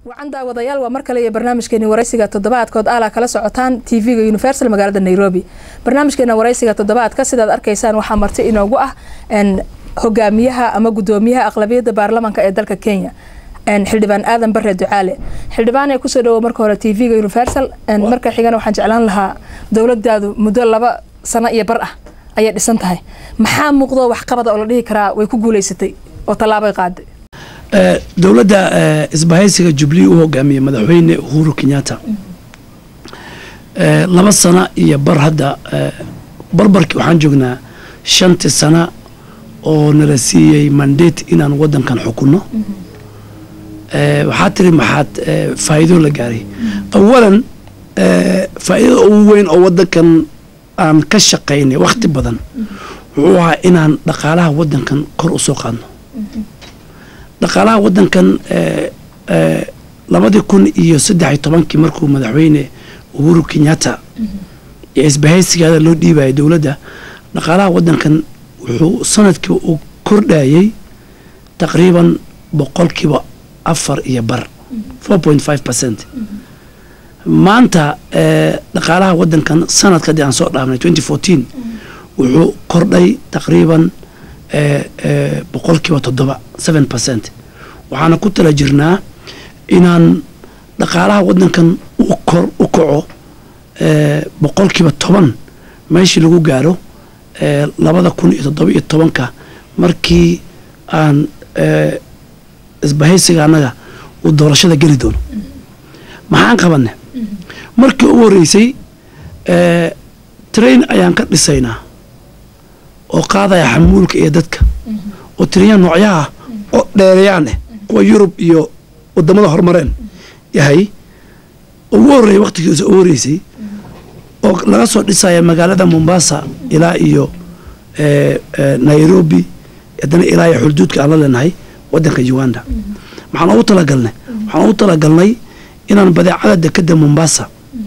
wacan daawadayaal waa mar kale iyo barnaamijkeeni waraysiga toddobaadkood aalaa kala socotaan tv-ga universal magaalada nairobi barnaamijkeena waraysiga toddobaadka sidaad arkaysaan waxaa marti inoogu ah hogaamiyaha ama gudoomiyaha aqlabiyadda baarlamanka ee dalka kenya xildhibaan aadan bare ducaale xildhibaan ee kusoo dhawo marka hore tv-ga universal marka xigana waxaan jeclaan lahaa dowladaadu muddo laba sano iyo bar ah ayay dhisan tahay maxaa muuqdo waxqabada oo la dhihi karaa way ku guuleysatay oo tallaabay qaaday dowladda isbahaysiga jubilee u hogaamiyey madaxweyne uhuru kenyatta laba sana iyo bar hadda barbarkii waxaan joognaa shantii sana oo nala siiyey mandate inaan wadankan xukunno waxaa tiri maxaad faa'iido la gaaray awalan faa'iidada ugu weyn oo wadankan aan ka shaqaynay wakhti badan wuxuu ahaa inaan dhaqaalaha wadankan kor u soo qaadno dhaqaalaha wadankan labadii kun iyo saddex iyo tobankii markuu madaxweyne uhuru kenyatta iyo isbahaysigaada loo dhiibayay dowladda dhaqaalaha wadankan wuxuu sanadkiiba uu kordhayey taqriiban boqolkiiba afar iyo bar four point five percent maanta dhaqaalaha wadankan sanadka haddii aan soo dhaafnay twenty fourteen wuxuu kordhay taqriiban boqolkiiba toddoba seven percent waxaana ku tala jirnaa inaan dhaqaalaha wadankan ukor u kaco boqolkiiba toban meeshii lagu gaaro labada kun iyo toddoba iyo tobanka markii aan isbahaysiga annaga uu doorashada geli doono maxaan qabanay markii ugu horreysay train ayaan ka dhisaynaa oo qaadaya xamuulka iyo dadka oo tiriya noocyaha oo dheerayaan eh kuwa yurub iyo wadamada horumareen yahay ugu horreeyay wakhtigiisa ugu horreysay oo laga soo dhisaya magaalada mombasa ilaa iyo nairobi haddana ilaa iyo xulduudka aan la leenahay wadanka uganda maxaan ugu talagalnay waxaan ugu talagalnay inaan badeecada dekeda mombasa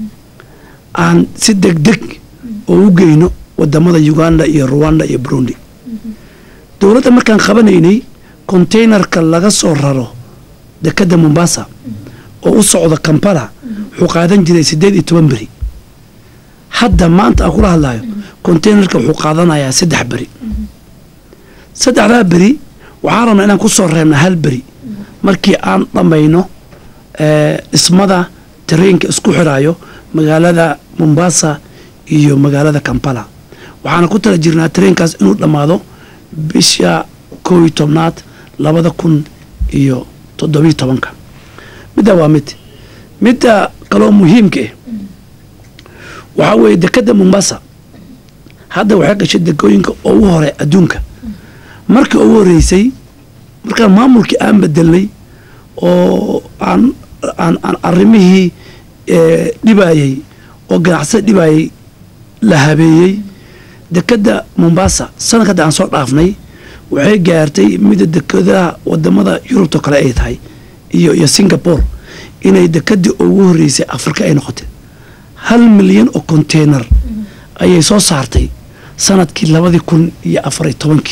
aan si deg deg oo u geyno wadamada uganda iyo ruwanda iyo burundi dowladda markaan qabanaynay containerka laga soo raro dekeda mombasa oo u socda kampala wuxuu qaadan jiray siddeed iyo toban beri hadda maanta aan kula hadlayo containerka wuxuu qaadanayaa saddex beri saddexdaa beri waxaan rabnaa inaan ku soo reebna hal beri markii aan dhammayno dhismada tareenka isku xiraayo magaalada mombasa iyo magaalada kampala waxaana ku tala jirnaa tareenkaas inuu dhammaado bisha kow iyo tobnaad labada kun iyo toddobiyo tobanka middaa waa mid midda kaloo muhiimka ah waxaa weeye dekeda mombasa hadda waxay gashay degooyinka ugu hore adduunka markii ugu horreysay markaan maamulkii aan bedelnay oo aan aan aan arrimihii dhibayey oo ganacsada dhibayey la habeeyey dekeda mombasa sanadka hadda aan soo dhaafnay waxay gaartay mida dekadaha wadamada yurubtao kale ay tahay iyo iyo singapore inay dekedii ugu horreysay afrika ay noqotay hal milyan oo container ayay soo saartay sanadkii labadii kun iyo afariyo tobankii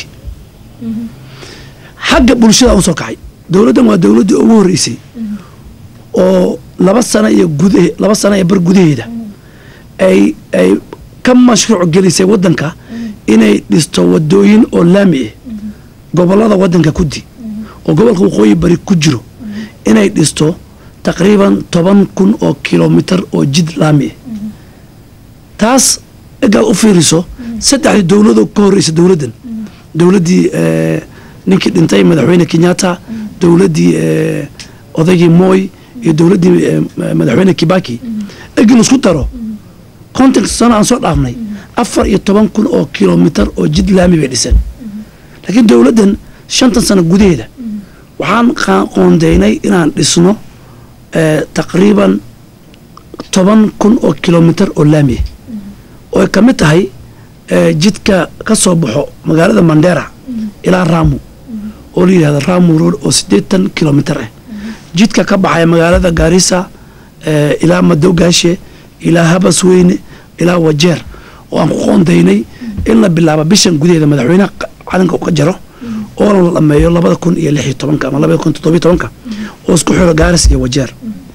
xagga bulshada u soo kacay dowladdan waa dowladdii ugu horreysay oo laba sana iyo guda laba sana iyo bar gudaheeda ay ay ka mashruuc gelisay waddanka inay dhisto wadooyin oo laami ah gobollada waddanka kudi oo gobolka waqooyi bari ku jiro inay dhisto taqriiban toban kun oo kilomitar oo jid laami ah taas egaad u fiiriso saddexdii dowladoo ka horreysa dowladdan dowladdii ninkii dhintay madaxweyne kenyatta dowladdii odaygii moy iyo dowladdii madaxweyne kibaki egi laisku daro konton sano aan soo dhaafnay afar iyo toban kun oo kilomitar oo jid laami bay dhiseen laakiin dowladdan shantan sano gudaheeda waxaan qoondeynay inaan dhisno taqriiban toban kun oo kilomitar oo laamiah oo ay ka mid tahay jidka ka soo baxo magaalada mandera ilaa ramu oo la yidhahdo ramu road oo siddeetan kilomitar ah jidka ka baxaya magaalada gaarisa ilaa madowgaashe ilaa habasweyne ilaa wajeer oo aan ku qoondaynay in la bilaabo bishan gudaheeda madaxweynaha calanka u ka jaro oona la dhameeyo labada kun iyo lix iyo tobanka ama labada kun toddobiyo tobanka oo isku xiro gaaris iyo wajeer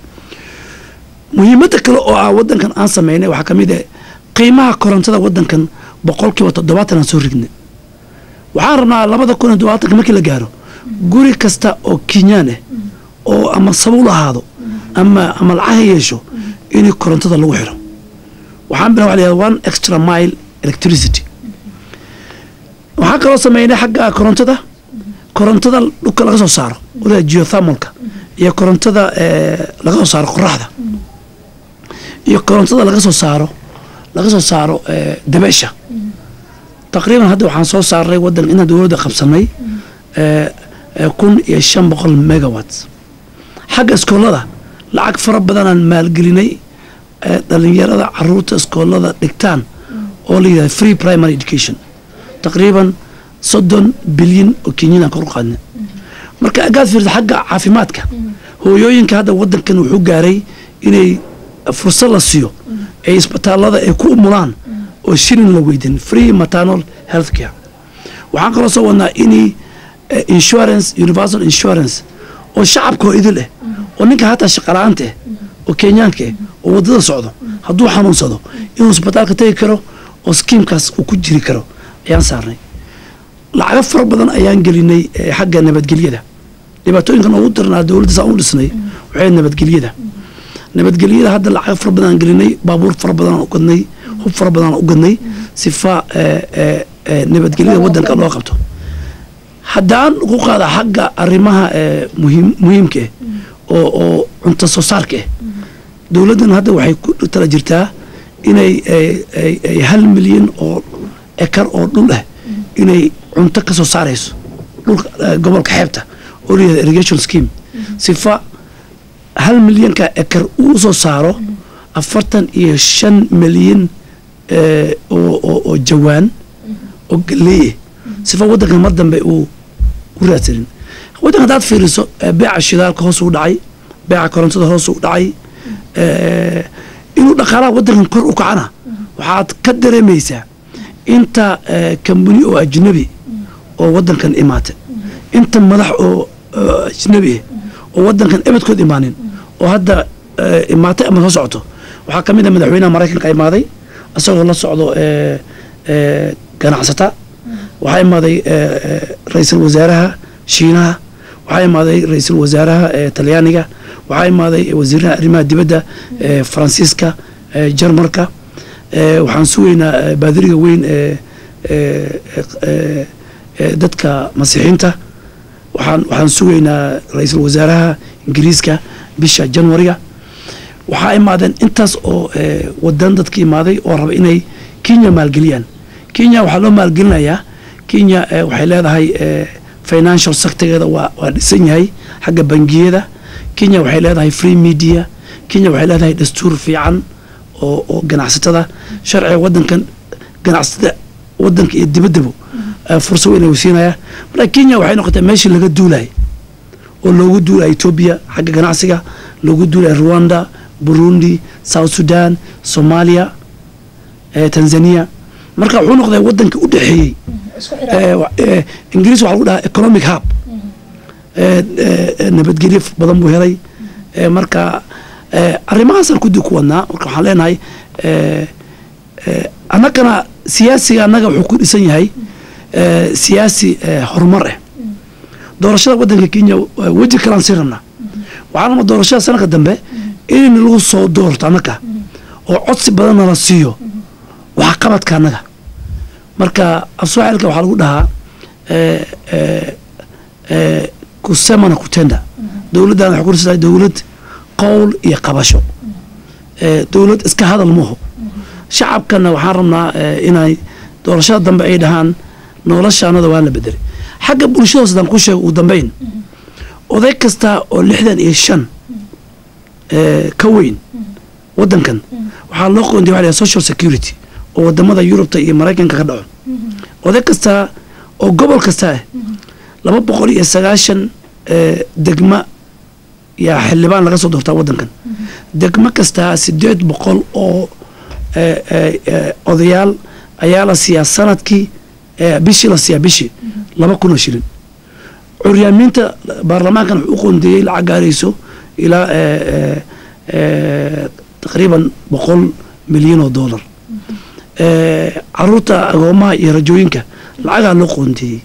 muhiimadda kale oo ah wadankan aan sameynay waxaa ka mid ah qiimaha korontada wadankan boqolkiiba toddobaatan aan soo rignay waxaan rabnaa labada kun iyo toddobaatanka markii la gaaro guri kasta oo kenyaan ah oo ama sabuul ahaado ama ama lacag ha yeesho in korontada lagu xiro waxaan bila waa la yihahda one extra mile electricity waxaan kaloo sameynay xagga korontada korontada dhulka laga soo saaro oda geothermalka iyo korontada laga soo saaro qoraxda iyo korontada laga soo saaro laga soo saaro dabeesha taqriiban hadda waxaan soo saarnay wadan inaan dowladda qabsanay kun iyo shan boqol megawatts xagga iskoolada lacag fara badanaan maalgelinay dhalinyarada caruurta iskoolada dhigtaan oo la yidhahda free primary education taqriiban soddon bilyan oo kenyan aan kor u qaadnay marka agaad fiirta xagga caafimaadka hooyooyinka hadda wadankan wuxuu gaaray inay fursad la siiyo ay isbitaalada ay ku umulaan oo shilin la weydin free maternal health care waxaan kaloo soo wadnaa inay insurance universal insurance oo shacabkoo idil ah oo ninka hataa shaqala-aanta ah oo kenyaanka ah oo waddada socdo hadduu xanuunsado inuu isbitaalka tegi karo oo skiimkaas uu ku jiri karo ayaan saarnay lacago fara badan ayaan gelinay xagga nabadgelyada dhibaatooyinkan ugu darnaa dowladda saa u dhisnay waxay nabadgelyada nabadgelyada hadda lacago fara badan aan gelinay baabuur fara badan aan ugadnay hub fara badan aan ugadnay sifa nabadgelyada wadanka loo qabto haddaan ugu qaada xagga arrimaha muhiim muhiimka ah oo oo cunto soo saarka ah dowladdan hadda waxay ku tala jirtaa inay hal milyan oo ekar oo dhul ah inay cunto ka soo saarayso dhulka gobolka xeebta oo layihahda irrigation scheme sifa hal milyanka ekar uu soo saaro afartan iyo shan milyan oo jawaan oo galeeye sifa wadankan mar dambe uu u raadsanin wadanka hadaad fiiriso beeca shidaalka hoos u dhacay beeca korontada hoos u dhacay inuu dhaqaalaha wadankan kor u kacana waxaad ka dareemaysaa inta kambani oo ajnabi oo wadankan imaatay inta madax oo ajnabi ah oo wadankan ebedkood imaanin oo hadda imaatay ama soo socoto waxaa ka mid a madaxweynaha maraykanka imaaday isagoo la socdo ganacsata waxaa imaaday ra-iisul wasaaraha shiinaha waxaa imaaday ra-iisul wasaaraha talyaaniga waxaa imaaday wasiiraha arrimaha dibadda faransiiska jarmalka waxaan sugaynaa baadiriga weyn dadka masiixiinta waxaan waxaan sugaynaa ra-iisul wasaaraha ingiriiska bisha januariga waxaa imaadeen intaas oo wadan dadka imaaday oo raba inay kenya maalgeliyaan kenya waxaa loo maalgelinayaa kenya waxay leedahay financial sectorgeeda waa waa dhisan yahay xagga bangiyada kenya waxay leedahay free media kenya waxay leedahay dastuur fiican oo oo ganacsatada sharciga wadankan ganacsatada wadanka iyo dibaddabo fursa weyn ayuu siinayaa marka kenya waxay noqotay meeshii laga duulay oo loogu duulaya etoobiya xagga ganacsiga loogu duulaya rwanda burundi south sudan soomaaliya tanzania marka wuxuu noqday wadanka u dhexeeyey ingiriis waxa lagu dhahaa economic hub nabadgelyo badan buu helay marka arrimahaasaan kudi ku wadnaa marka waxaan leenahay annagana siyaasiga annaga wuxuu ku dhisan yahay siyaasi horumar ah doorashada wadanka kenya weji kalaan sii rabnaa waxaan rabnaa doorashada sanadka dambe in lagu soo doorto annaga oo codsi badanna la siiyo waxa qabadka annaga marka afsooxilka waxaa lagu dhahaa kusemana kutenda dowladdan waxay ku dhisantahay dowlad qowl iyo qabasho dowlad iska hadal maho shacabkana waxaan rabnaa inay doorashada dambe ay dhahaan noloshaanada waa la bedelay xagga bulshada sidaan ku sheega ugu dambeyn oday kasta oo lixdan iyo shan ka weyn wadankan waxaa loo qoonday waxa social security oo wadamada yurubta iyo maraykanka ka dhaco oday kasta oo gobol kasta ah laba boqol iyo sagaashan degma yaa xildhibaan laga soo doortaa wadankan degmo kastaa sideed boqol oo odayaal ayaa la siiyaa sanadkii bishii la siiyaa bishii laba kun oo shilin curyaamiinta baarlamaankan wuxuu u qoondeeyey lacag gaarayso ilaa taqriiban boqol milyan oo dollar caruurta agoomaha iyo rajooyinka lacagaa loo qoondeeyey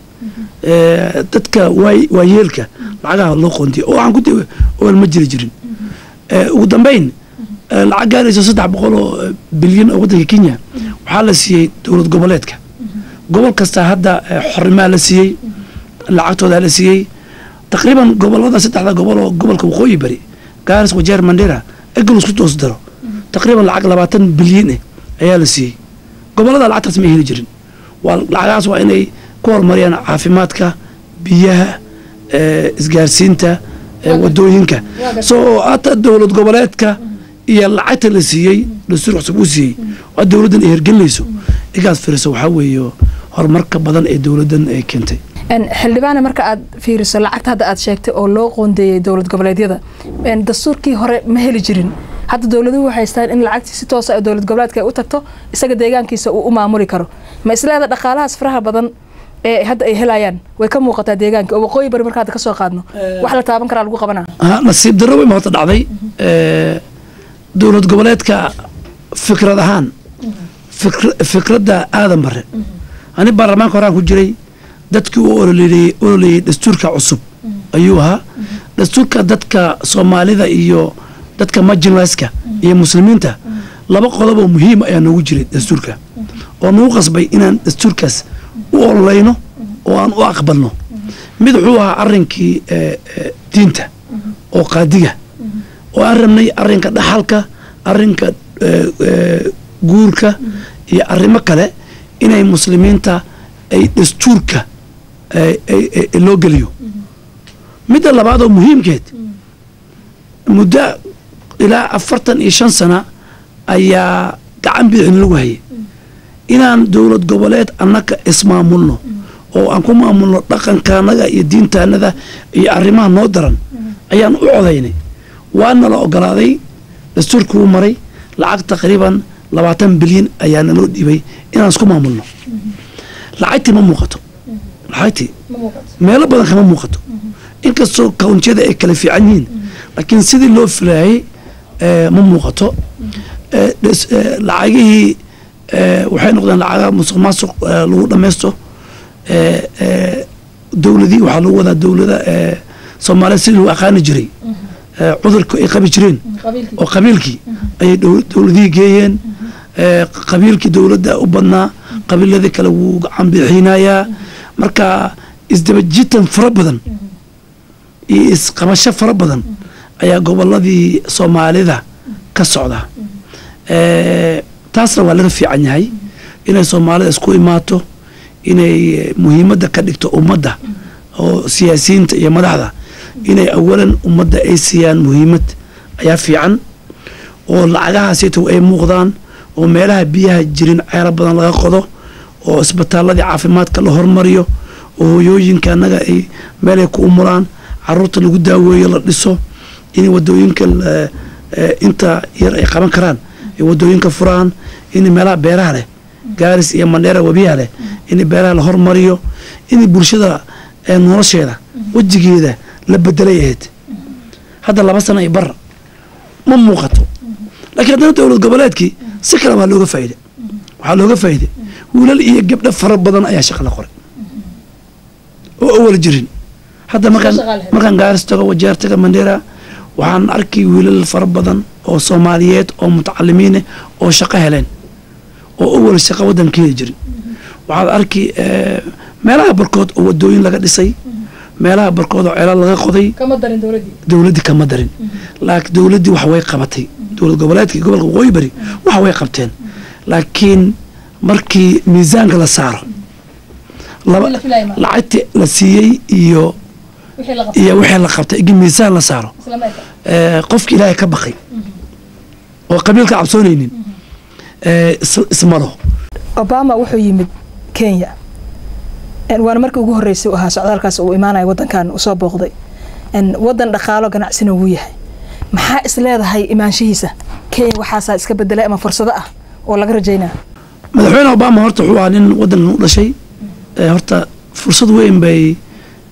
dadka waayeelka lacagaha loo qoondeeyey oo waxaan ku de ool ma jiri jirin ugu dambeyn lacag gaarayso saddex boqol oo bilyan oo waddanka kenya waxaa la siiyey dowlad goboleedka gobol kasta hadda xorimaa la siiyey lacagtoodaa la siiyey taqriiban gobolada saddexda gobol oo gobolka waqooyi bari gaaris wajeer mandera egal isku toos daro taqriiban lacag labaatan bilyan eh ayaa la siiyey gobolada lacagtaas ma heli jirin waa lacagahaas waa inay ku horumariyaan caafimaadka biyaha isgaarsiinta wadooyinka soo hata dowlad goboleedka iyo lacagta la siiyey dastuur cusub uu siiyey waa dowladdan ay hergelinayso igaas firiso waxaa weeye horumarka badan ee dowladdan ay keentay xildhibaane marka aad fiiriso lacagta hadda aad sheegtay oo loo qoondeeyey dowlad goboleedyada dastuurkii hore ma heli jirin hadda dowladuhu waxay haystaan in lacagtii si toosa ee dowlad goboleedka ay u tagto isaga deegaankiisa uu u maamuli karo ma isleeda dhaqaalahaas faraha badan ee hadda ay helayaan way ka muuqataa deegaanka oo waqooyi bari marka hadda ka soo qaadno wax la taaban karaa lagu qabanaa nasiib darro weyn ba horta dhacday dowlad goboleedka fikrad ahaan fikradda aadan bare ani baarlamaanka horaan ku jiray dadkii u ololeeyey dastuurka cusub ayuu ahaa dastuurka dadka soomaalida iyo dadka majinlayska iyo muslimiinta laba qodob oo muhiim ayaa noogu jiray dastuurka oo nagu qasbay inaan dastuurkaas u ololeyno oo aan u aqbalno mid wuxuu ahaa arinkii diinta oo qaadiga oo aan rabnay arinka dhaxalka arinka guurka iyo arrimo kale inay muslimiinta ay dastuurka loo geliyo midda labaad oo muhiimkeed muddo ilaa afartan iyo shan sana ayaa gacan bidixin lagu hayay inaan dowlad goboleed annaka ismaamulno oo aan ku maamulno dhaqankaanaga iyo diintaanada iyo arrimaha noo daran ayaan u codaynay waana la ogolaaday dastuurka wuu maray lacag taqriiban labaatan bilyan ayaa naloo dhiibay inaan isku maamulno lacagtii ma muuqato lacagtii meelo badan kama muuqato inkastoo kawntiyada ay kala fiican yihiin laakiin sidii loo filaayay ma muuqato lacagihii waxay noqdeen lacaga musuq maasuq lagu dhamaysto dowladii waxaa lagu wadaa dowlada soomaaliya sidii lagu aqaani jiray cudurka ay qabi jireen oo qabiilkii ayay dowladihii geeyeen qabiilkii dowladda u badnaa qabiiladii kale wuu gacan bixiinayaa marka isdabajitan fara badan iyo isqabasho fara badan ayaa goboladii soomaalida ka socda taasna waa laga fiican yahay inay soomaalida isku imaato inay muhiimadda ka dhigto ummadda oo siyaasiyiinta iyo madaxda inay awalan ummadda ay siiyaan muhiimad ayaa fiican oo lacagahaasito ay muuqdaan oo meelaha biyaha jirin ceelo badan laga qodo oo isbitaaladii caafimaadka la hormariyo oo hoyooyinka annaga ay meelay ku umulaan caruurta lagu daaweeyo la dhiso in wadooyinka inta yar ay qaban karaan ay wadooyinka furaan in meelaha beeraha leh gaaris iyo mandheera webiyaha leh in beeraha la hormariyo in bulshada nolosheeda wejigeeda la bedelay ahayd hadda laba sana iyo bar ma muuqato lakiin haddana dowlad goboleedkii si kale waa looga faaide waxaa looga faa'iiday wiilal iyo gabdho fara badan ayaa shaqa la qoray oo awal jirin hadda markaan markaan gaaris tago wajeer taga mandheera waxaan arkay wiilal fara badan oo soomaaliyeed oo mutacalimiineh oo shaqo heleen oo awal shaqo waddan ka heli jirin waxaad arki meelaha barkood oo wadooyin laga dhisay meelaha barkood oo ceelal laga qoday dowladdii kama darin laakiin dowladdii wax way qabatay dowlad goboleedkii gobolka waqooyi bari wax way qabteen laakiin markii miisaanka la saaro lacagtii la siiyey iyo iyo wixii la qabtay igi miisaan la saaro qofki ilaahay ka baqay oo qabiilka cabsoonaynin ismalo obama wuxuu yimid kenya waana markii ugu horreysay u ahaa socdaalkaas uu imaanaya waddankan usoo booqday waddan dhaqaalo ganacsina wuu yahay maxaa is leedahay imaanshihiisa kenya waxaasaa iska bedelay ama fursado ah oo laga rajaynaya madaxweyne obama horta wuxuu ahaa nin waddankan u dhashay horta fursad weyn bay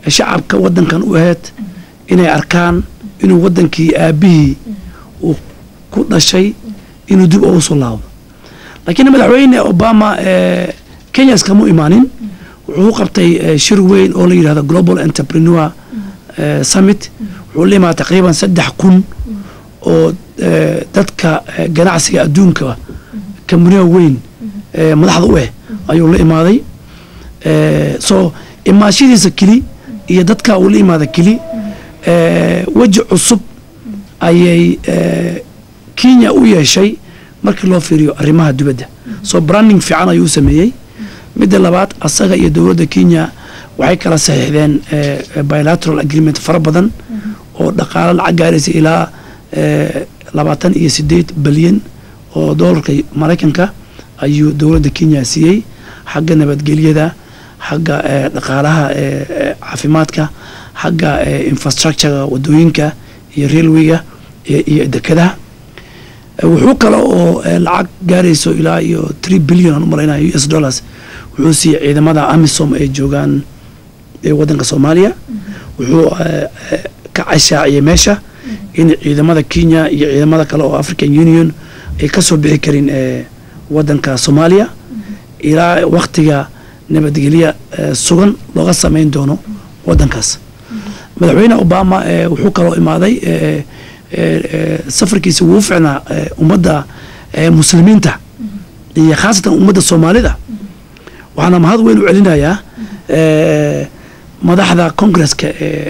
shacabka wadankan u ahayd inay arkaan inuu wadankii aabihii uu ku dhashay inuu dib ugu soo laabo laakiin madaxweyne obama kenya iskama imaanin wuxuu qabtay shir weyn oo la yidhahdo global entrepreneur summit wuxuu la imaada taqriiban saddex kun oo dadka ganacsiga adduunka kamuniya weyn madaxda u ah ayuu la imaaday so imaashadiisa keli iyo dadka uu la imaada keli weji cusub ayay kenya u yeeshay markii loo fiiriyo arrimaha dibadda so branding fiican ayuu sameeyey midda labaad asaga iyo dowladda kenya waxay kala saxiixdeen bilateral agreement fara badan oo dhaqaalo lacag gaaraysa ilaa labaatan iyo sideed bilyan oo doolarka maraykanka ayuu dowladda kenya siiyey xagga nabadgelyada xagga dhaqaalaha caafimaadka xagga infrastructurega wadooyinka iyo railwayga iyo dekadaha wuxuu kale oo lacag gaarayso ilaa iyo tree billion aan u malaynaya u s dollars wuxuu siiyey ciidamada amisom ay joogaan wadanka soomaaliya wuxuu ka cashaaciyay meesha in ciidamada kenya iyo ciidamada kale oo african union ay ka soo bixi karin wadanka soomaaliya ilaa waktiga nabadgelya sugan looga samayn doono wadankaas madaxweyne obama wuxuu kaloo imaaday safarkiisa wuu ficnaa ummadda muslimiinta iyo khaasatan ummadda soomaalida waxaana mahad weyn u celinayaa madaxda congresska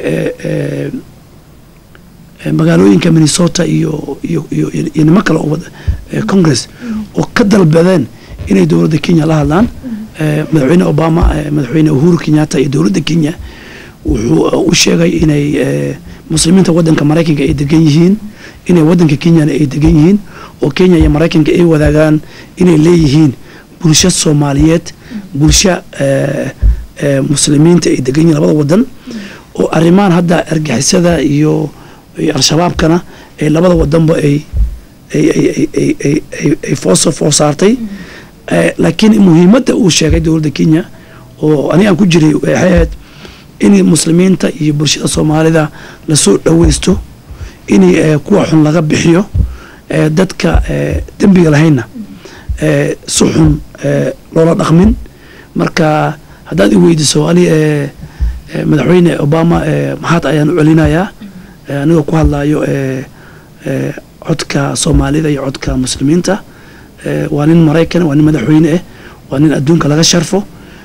magaalooyinka minnesota iyo iyo iyo iyo niman kale oo congress oo ka dalbadeen inay dowladda kenya la hadlaan madaxweyne obama madaxweyne uhuru kenyatta iyo dowladda kenya wuxuu u sheegay inay muslimiinta wadanka maraykanka ay degan yihiin inay wadanka kenyana ay degan yihiin oo kenya iyo maraykanka ay wadaagaan inay leeyihiin bulsho soomaaliyeed bulsho muslimiinta ay degan yihiin labada wadan oo arrimahan hadda argixisada iyo al-shabaabkana ay labada wadanba ay ay foosoo foo saartay laakiin muhiimadda uu sheegay dowladda kenya oo aniga aan ku jiray waxay ahayd in muslimiinta iyo bulshada soomaalida lasoo dhaweysto in kuwa xun laga bixiyo dadka dembiga lahaynna si xun loola dhaqmin marka haddaad i weydiiso ani madaxweyne obama maxaad ayaan u celinayaa anigoo ku hadlayo codka soomaalida iyo codka muslimiinta waa nin maraykan waa nin madaxweyne ah waa nin adduunka laga sharfo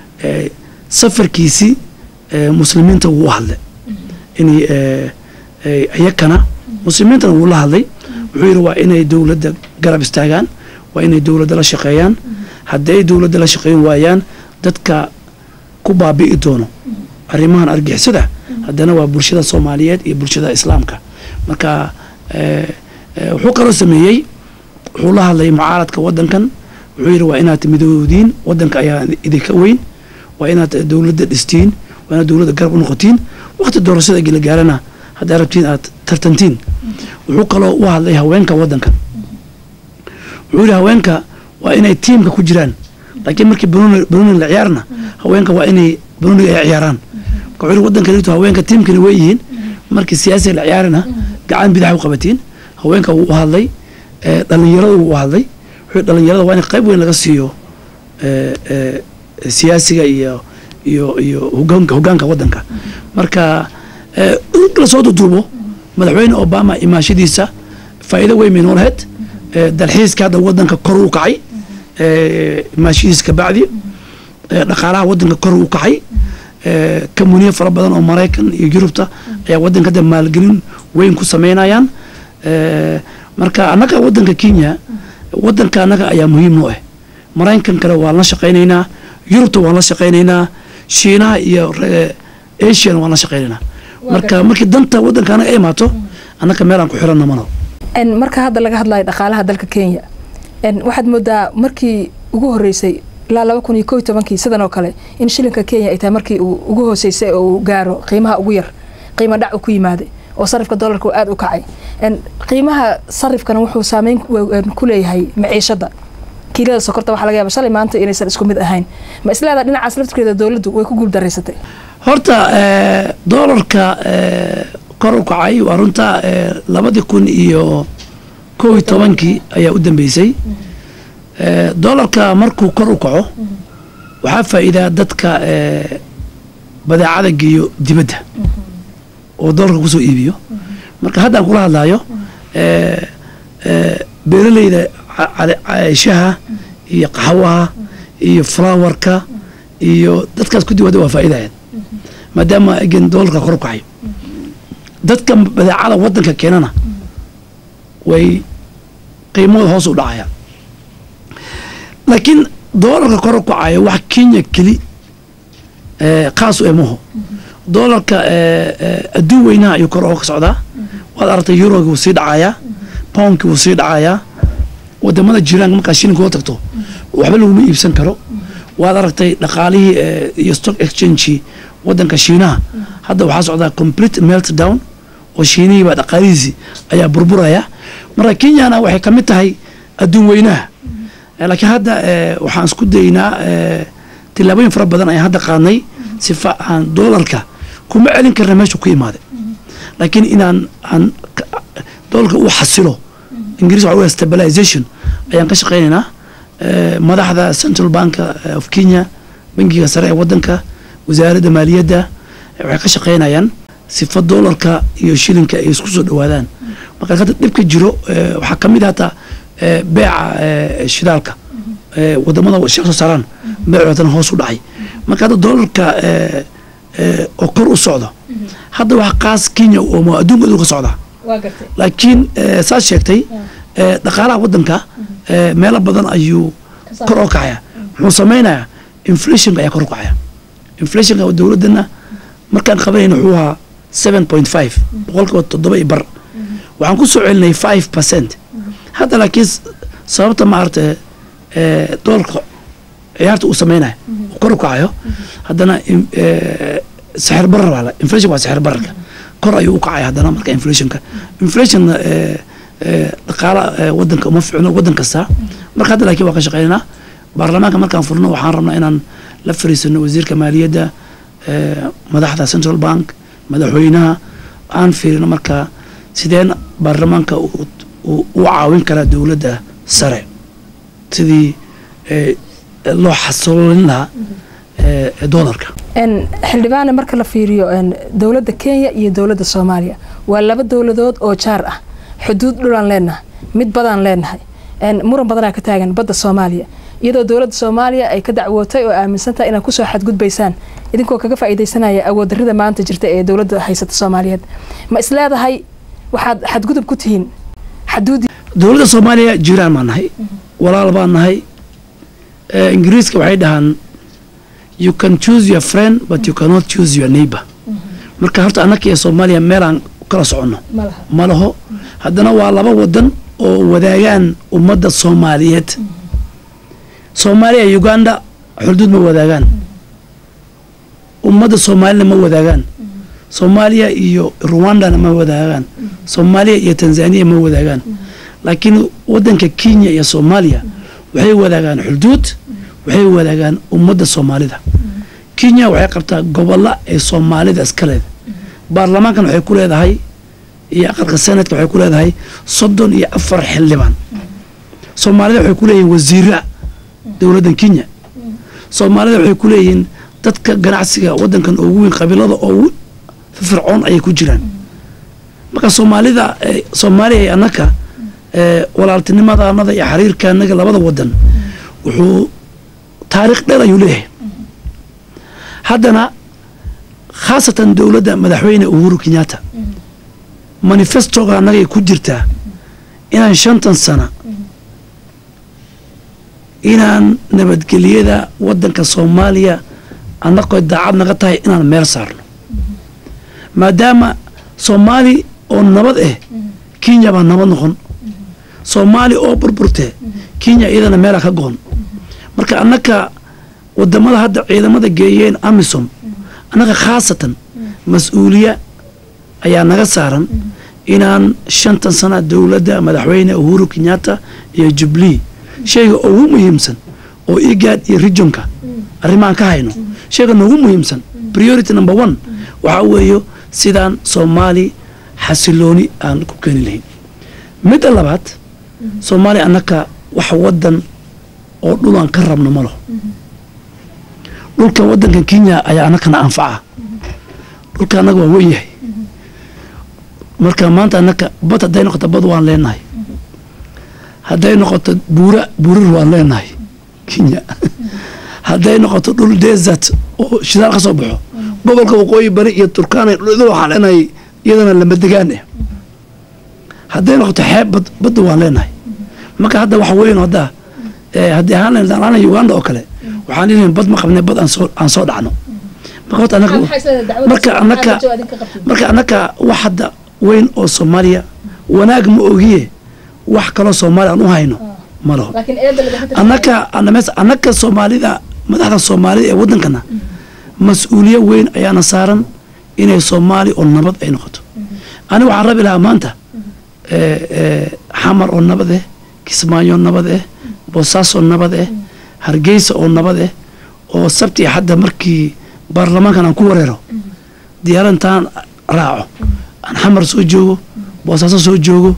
safarkiisii muslimiinta wuu u hadlay in iyakana muslimiintana wuu la hadlay wuxuu yidhi waa inay dowladda garab istaagaan waa inay dowladda la shaqeeyaan haddii ay dowladda la shaqeyn waayaan dadka ku baabi'i doono arrimahan argixisada haddana waa bulshada soomaaliyeed iyo bulshada islaamka marka wuxuu kaloo sameeyey wuxuu la hadlay mucaaradka wadankan wuxuu yidhi waa inaad midoodiin wadanka ayaa idinka weyn waa inaad dowladda dhistiin waa inaad dowladda garab u noqotiin wakti doorashada gila gaarana haddaa rabtiin aad tartantiin wuxuu kaloo u hadlay haweenka wadankan wuxuu yidhi haweenka waa inay tiimka ku jiraan laakiin markii banooni la ciyaarna haweenka waa inay banooniga ay ciyaaraan marka wuxuu yidhi wadankan haweenka tiimkani way yihiin markii siyaasiga la ciyaarana gacan bidax u qabatiin haweenka wuu u hadlay dhalinyarada wuu u hadlay wuxuu dhalinyarada waa in qayb weyn laga siiyo siyaasiga iyo iyo iyo hogaanka hogaanka wadanka marka la soo duduubo madaxweyne obama imaashadiisa faa'iido weyn bay noo lahayd dalxiiska hadda wadanka kor u kacay imaashadiisa kabacdi dhaqaalaha wadanka kor u kacay kamuniye fara badan oo maraykan iyo yurubta ayaa wadanka hadda maalgelin weyn ku sameynayaan marka annaga wadanka kenya wadanka annaga ayaa muhiim noo ah maraykan kale waan la shaqaynaynaa yurubta waan la shaqaynaynaa shiinaha iyo asiana waan la shaqaynaynaa marka markii danta wadanka anaga ay imaato annaga meel aan ku xiranna malo marka hadda laga hadlayo dhaqaalaha dalka kenya waxaad moodaa markii ugu horeysay ilaa laba kun iyo ko iyo tobankii sidan oo kale in shilinka kenya ay tahay markii uu ugu hooseysay oo uu gaaro qiimaha ugu yar qiimo dhac uu ku yimaaday oo sarifka doolarka uu aada u kacay qiimaha sarifkana wuxuu saameyn ku leeyahay maciishada kiilada sokorta waxaa laga yaaba shalay maanta inaysan isku mid ahayn ma isleedaha dhinacaas laftirkeeda dowladdu way ku guuldaraysatay horta eh, doolarka eh, kor u kacay waa runta eh, labadii kun iyo kow iyo tobankii ayaa u dambeysay Eh, doolarka markuu kor u kaco waxaa faa'iidaa dadka eh, badeecada geeyo dibadda oo doolarka kusoo iibiyo marka haddaan kula hadlayo eh, eh, beeraleyda ca- cale- ca- shaha iyo qaxwaha iyo flowerka iyo dadkaas ku diwada waa faa'iidayaan maadaama again doolarka kor u kacayo dadka badeecada wadanka keenana way qiimahooda hoos u dhacayaan laakiin doolarka kor u kacayo wax kenya keli eh, khaas u emaho doolarka eh, eh, adduun weynaha ayuu kor ooga socdaa waad aragtay yuroga wuu sii dhacayaa poundki wuu sii dhacayaa wadamada jiraanka markaa shilinka oo tagto waxba laguma iibsan karo waad aragtay dhaqaalihii eh, iyo stock exchange wadanka shiinaha hadda waxaa socdaa complete meltdown oo shiinihii baa dhaqaalihiisii ayaa burburaya marka kenyana waxay ka mid tahay adduun weynaha Eh, laakiin hadda eh, waxaan isku daynaa eh, tillaabooyin fara badan ayaan hadda qaadnay sifa aan doolarka kuma celin karna meesha ku imaaday laakiin inaan aan ka- doolarka uu xasilo ingiriis waxa weya stabilization ayaan ka shaqaynaynaa Eh, madaxda central bank eh, of kenya bangiga sare ee wadanka wasaaradda maaliyadda eh, waxay ka shaqaynayaan sifa doolarka iyo shilinka ay isku soo dhawaadaan marka hadda dhibka jiro eh, waxaa ka mid ah hataa eh, beeca eh, shidaalka eh, wadamada shaq soo saaraan beecoodana hoos u dhacay marka hadda doolarka eh, eh, oo kor u socdo hadda waxa qaas kenya oo adduunka aduu ka socdaa waa gartay laakiin eh, saad sheegtay eh, dhaqaalaha wadanka eh, meelo badan ayuu Ka kor oo kacaya muxuu samaynayaa inflationka ayaa kor u kacaya inflationka dowladana markaan qabanayna wuxuu ahaa seven point five boqolkiiba toddoba iyo bar waxaan ku soo celinay five percent hadda laakiin s- sababta maaragta eh, doolarka ciyaarta uu sameynaya uu kor u kacayo haddana in- eh, sixir barar baa la inflation waa sixir bararka kor ayuu u kacaya haddana marka inflationka inflation eh, eh, dhaqaala eh, wadanka uma ficno wadan kasta marka hadda laakiin waa ka shaqeynaa baarlamaanka markaan furno waxaan rabnaa inaan la fariisano wasiirka maaliyadda eh, madaxda central bank madaxweynaha aan fiirino marka sideen baarlamaanka uu uu- u caawin karaa dowladda sare sidii eh, loo xasilin lahaa eh, doolarka En, xildhibaane marka la fiiriyo en, dowladda kenya iyo dowladda soomaaliya waa laba dowladood oo jaar ah xuduud dhulaan leenahay mid badaan leenahay En, muran badanaa ka taagan badda soomaaliya iyadoo dowladda soomaaliya ay ka dacwootay oo aaminsantahay inaad kusoo xadgudbaysaan idinkoo kaga faa'iidaysanaya awooddarrida maanta jirta ee dowladda haysata soomaaliyeed ma isleedahay waxaad xadgudub ku tihiin xaduudi dowladda soomaaliya jiraan baan nahay walaal baan nahay Eh, ingiriiska waxay dhahaan you can choose your friend but you cannot choose your neighbor marka horta annaka iyo soomaaliya meelaan kala soconno ma laha ma laho haddana waa laba wadan oo wadaagaan ummadda soomaaliyeed soomaaliya iyo uganda xuduud ma wadaagaan ummadda soomaalina ma wadaagaan soomaaliya iyo ruwandana ma wadaagaan soomaaliya iyo tanzaniya ma wadaagaan laakiin wadanka kenya iyo soomaaliya waxay wadaagaan xuduud waxay wadaagaan ummadda soomaalida kenya waxay qabtaa gobolla ee soomaalida iska leeda baarlamaankan waxay ku leedahay iyo aqalka senadka waxay ku leedahay soddon iyo afar xildhibaan soomaalida waxay ku leeyihiin wasiira dowladdan kenya soomaalida waxay ku leeyihiin dadka ganacsiga wadankan ugu weyn qabiilada ugu fircoon ayay ku jiraan marka soomaalida eh, soomaaliya iyo annaka eh, walaaltinimada anada iyo xiriirka annaga labada wadan wuxuu taariikh dheer ayuu leeyahay haddana khaasatan dowladda madaxweyne uhuru kenyatta manifestoga annagay ku jirtaa inaan shantan sana inaan nabadgelyada wadanka soomaaliya annagoo daacad naga tahay inaan meel saarno maadaama soomaali oo nabad ah kenya baa nabad noqon soomaali oo burburte kenya iyadana meelaa ka goon marka annaka wadamada hadda ciidamada geeyeen amisom annaga khaasatan mas-uuliya ayaa naga saaran inaan shantan sana dowladda madaxweyne uhuru kenyatta iyo jubilee shayga ugu muhiimsan oo igaad iyo regionka arrimahan ka hayno shayga noogu muhiimsan priority number one waxaa weeyo sidaan soomaali xasilooni aan ku keeni lahayn midda labaad soomaaliya annaka wax wadan oo dhul aan ka rabno ma laho dhulkan wadankan kenya ayaa annakana anfaca dhulka annaga waa wen yahay marka maanta annaka bad hadday noqoto bad waan leenahay hadday noqoto buura buurir waan leenahay kenya hadday noqoto dhul desert oo shidaal ka soo baxo gobolka waqooyi bari iyo turkana dhul waxaan leenahay iyadana lama degaan eh hadday noqoto xeeb bad badda waan leenahay marka hadda wax weyn hadda haddii ahaan lahayn daan ahaan uganda oo kale waxaan leeyahay bad ma qabnay bad aan soo aan soo dhacno marka horta annaka marka annaka marka annaka wax hadda weyn oo soomaaliya wanaag ma ogiye wax kaloo soomaaliya aan u hayno ma laho annaka annaka soomaalida madaxda soomaalida ee waddankana mas-uuliye weyn ayaana saaran inay soomaali oo nabad ay noqoto ani waxaan rabi lahaa maanta xamar oo nabad eh kismaayo nabad eh boosaaso nabad eh hargeysa oo nabad eh oo sabti hadda markii baarlamaankan aan ku wareero diyaarad intaan raaco aan xamar soo joogo boosaaso soo joogo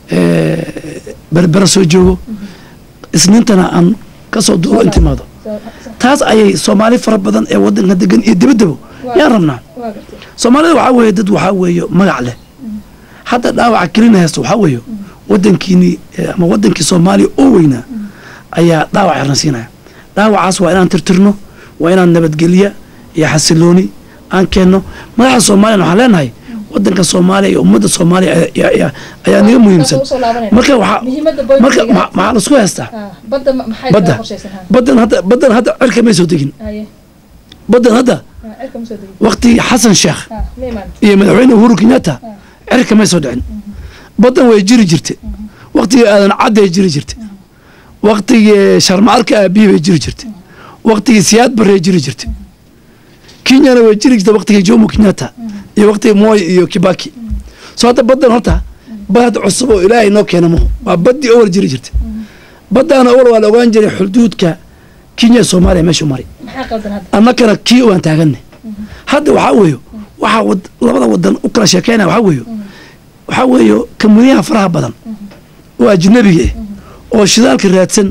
berbera soo joogo isniintana aan kasoo duuro intimaado taas ayay soomaali fara badan ee wadanka degan iyo dibadabo yaan rabnaa soomaalida waxaa weeye dad waxaa weeye magac leh hadda dhaawaca kelina haysto waxaa weeye wadankiini ama wadankii soomaaliya oo weynaa ayaa dhaawac yarna siinaya dhaawacaas waa inaan tirtirno waa inaan nabadgelya iyo xasilooni aan keenno madaxda soomaaliyan waxaan leenahay wadanka soomaaliya iyo ummadda soomaaliya ayaa naga muhiimsan marka marka maxaa lasku haystaa badda baddan hadda baddan hadda cirka may soo degin baddan hadda waktigii xasan sheekh iyo madaxweyne uhuru kenyatta cirka may soo dhicin baddan way jiri jirte waktigii aadan cadday jiri jirte waktigii sharmaarka aabihi bay jiri jirte waktigii siyaad barrey jiri jirte kenyana way jiri jirta waktigii jomo kenyatta iyo waktigii moy iyo kibaki soo hadda baddan horta bad cusub oo ilaahay noo keena maho waa baddii owal jiri jirta baddaana owal waa la ogaan jiray xuduudka kenya soomaaliya meeshu mari annakana kii waan taaganne hadda waxaa weeyo waxaa labada wadan u kala sheekeynaya waxaa weeyo waxaa weeyo kamuniyaha faraha badan oo ajnabiga eh oo shidaalka raadsan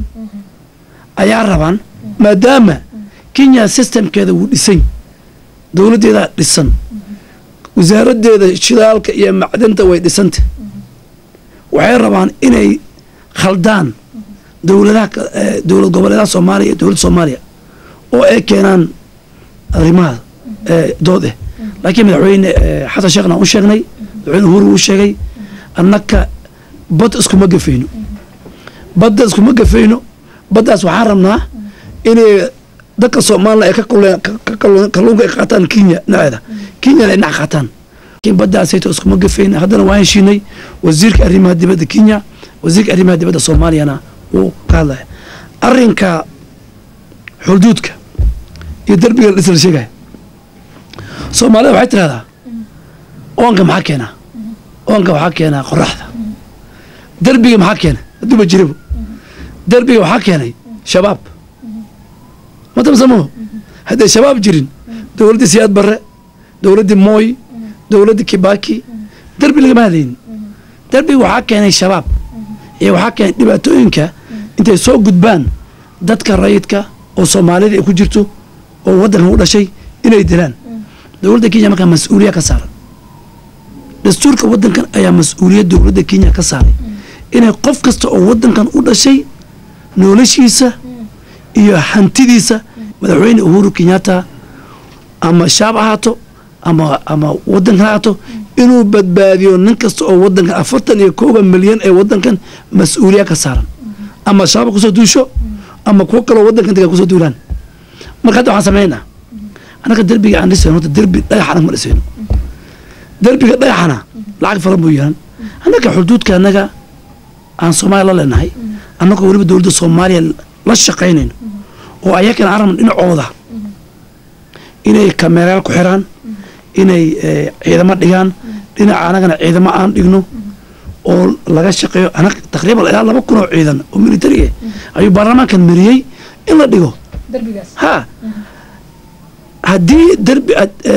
ayaa rabaan maadaama kenya systemkeeda wuu dhisan dowladdeedaa dhisan wasaaradeeda shidaalka iyo macdanta way dhisanta waxay rabaan inay khaldaan dowladaha dowlad goboleedaha soomaaliya iyo dowladda soomaaliya oo ay keenaan arrimaha dood eh laakiin madaxweyne xasan sheekhna u sheegnay madaxweyne uhuru uu sheegay annaka bad iskuma gafayno badda iskuma gafayno baddaas waxaan rabnaa inay dadka soomaalina ay kalluunka ay qaataan kenya dhinaceeda kenyana ay dhinac qaataan laakiin baddaasayto iskuma gafayna haddana waan heshiinay wasiirka arrimaha dibadda kenya wasiirka arrimaha dibadda soomaaliyana wuu ka hadlaya arrinka xuduudka iyo derbiga la isla sheegaya soomaalida waxay tirahdaa oonka maxaa keenaa oonka waxaa keenaa qoraxda derbiga maxaa keena hadduuba jirabo derbiga waxaa keenay shabaab matamsamo hadday shabaab jirin dowladdii siyaad barre dowladdii mooy dowladdii kibaki derbi lagama hadlaynin derbiga waxaa keenay shabaab iyo waxaa keenay dhibaatooyinka intay soo gudbaan dadka rayidka oo soomaalida ay ku jirto oo waddankan u dhashay inay dilaan dowladda kenya markaa mas-uuliya ka saaran dastuurka waddankan ayaa mas-uuliyad dowladda kenya ka saaray inay qof kasta oo waddankan u dhashay noloshiisa iyo hantidiisa madaxweyne uhuru kenyatta ama shaab ahaato ama ama waddankan ahaato inuu badbaadiyo nin kasta oo waddankan afartan iyo kooga milyan ee waddankan mas-uuliya ka saaran ama shabaab kusoo duusho ama kuwo kaloo waddankan degan kusoo duulaan marka hadda waxaan sameynaa annaga derbiga aan dhisayno horta derbi dhagax anag ma dhisayno derbiga dhagaxana lacag falan buu yeelan annaga xuduudka annaga aan soomaaliya la leenahay annagoo weliba dowladda soomaaliya la shaqaynayno oo ayakana aan rabno dhinacooda inay kameerayaal ku xiraan inay ciidamo dhigaan dhinaca annagana ciidamo aan dhigno oo laga shaqeeyo anag taqriiban ilaa laba kun oo ciidan oo militari ah ayuu baarlamaankan mariyey in la dhigo ha haddii derbi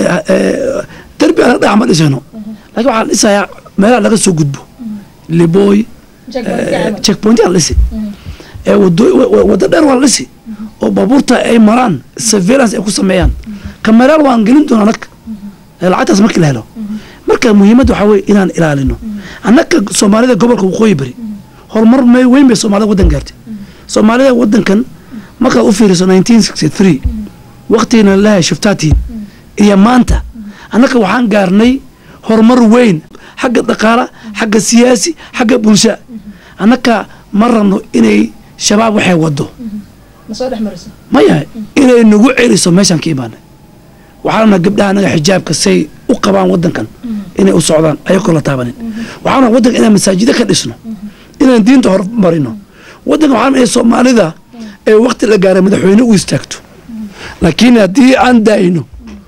derbi anaga dhagax ma dhisayno laakiin waxaa la dhisayaa meelaha laga soo gudbo liboy checkpoint yaa la dhisi waddo dheer waa la dhisi oo baabuurta ay maraan surveillance ay ku sameeyaan kameraal waan gelin doona anag lacagtaas markii la helo marka muhiimadda waxaa weye inaan ilaalino annaga soomaalida gobolka waqooyi bari horumar weyn bay soomaalida waddan gaartay soomaalida waddankan markaad u fiiriso nineteen sixty three waktigiina lalahay shiftaatiin iyo maanta annaga waxaan gaarnay horumar weyn xagga dhaqaala xagga siyaasi xagga bulsha annaga ma rabno inay shabaab waxay wado maya inay nagu celiso meeshaan ka imaanay waxaana gabdhaha anaga xijaabka say u qabaan wadankan inay u socdaan ayagoo la taabanin waxaana wadanka inaan masaajida ka dhisno inaan diinta hormarino wadanka waxaan ee soomaalida ee wakti la gaaray madaxweyne u istaagto laakiin haddii aan daayno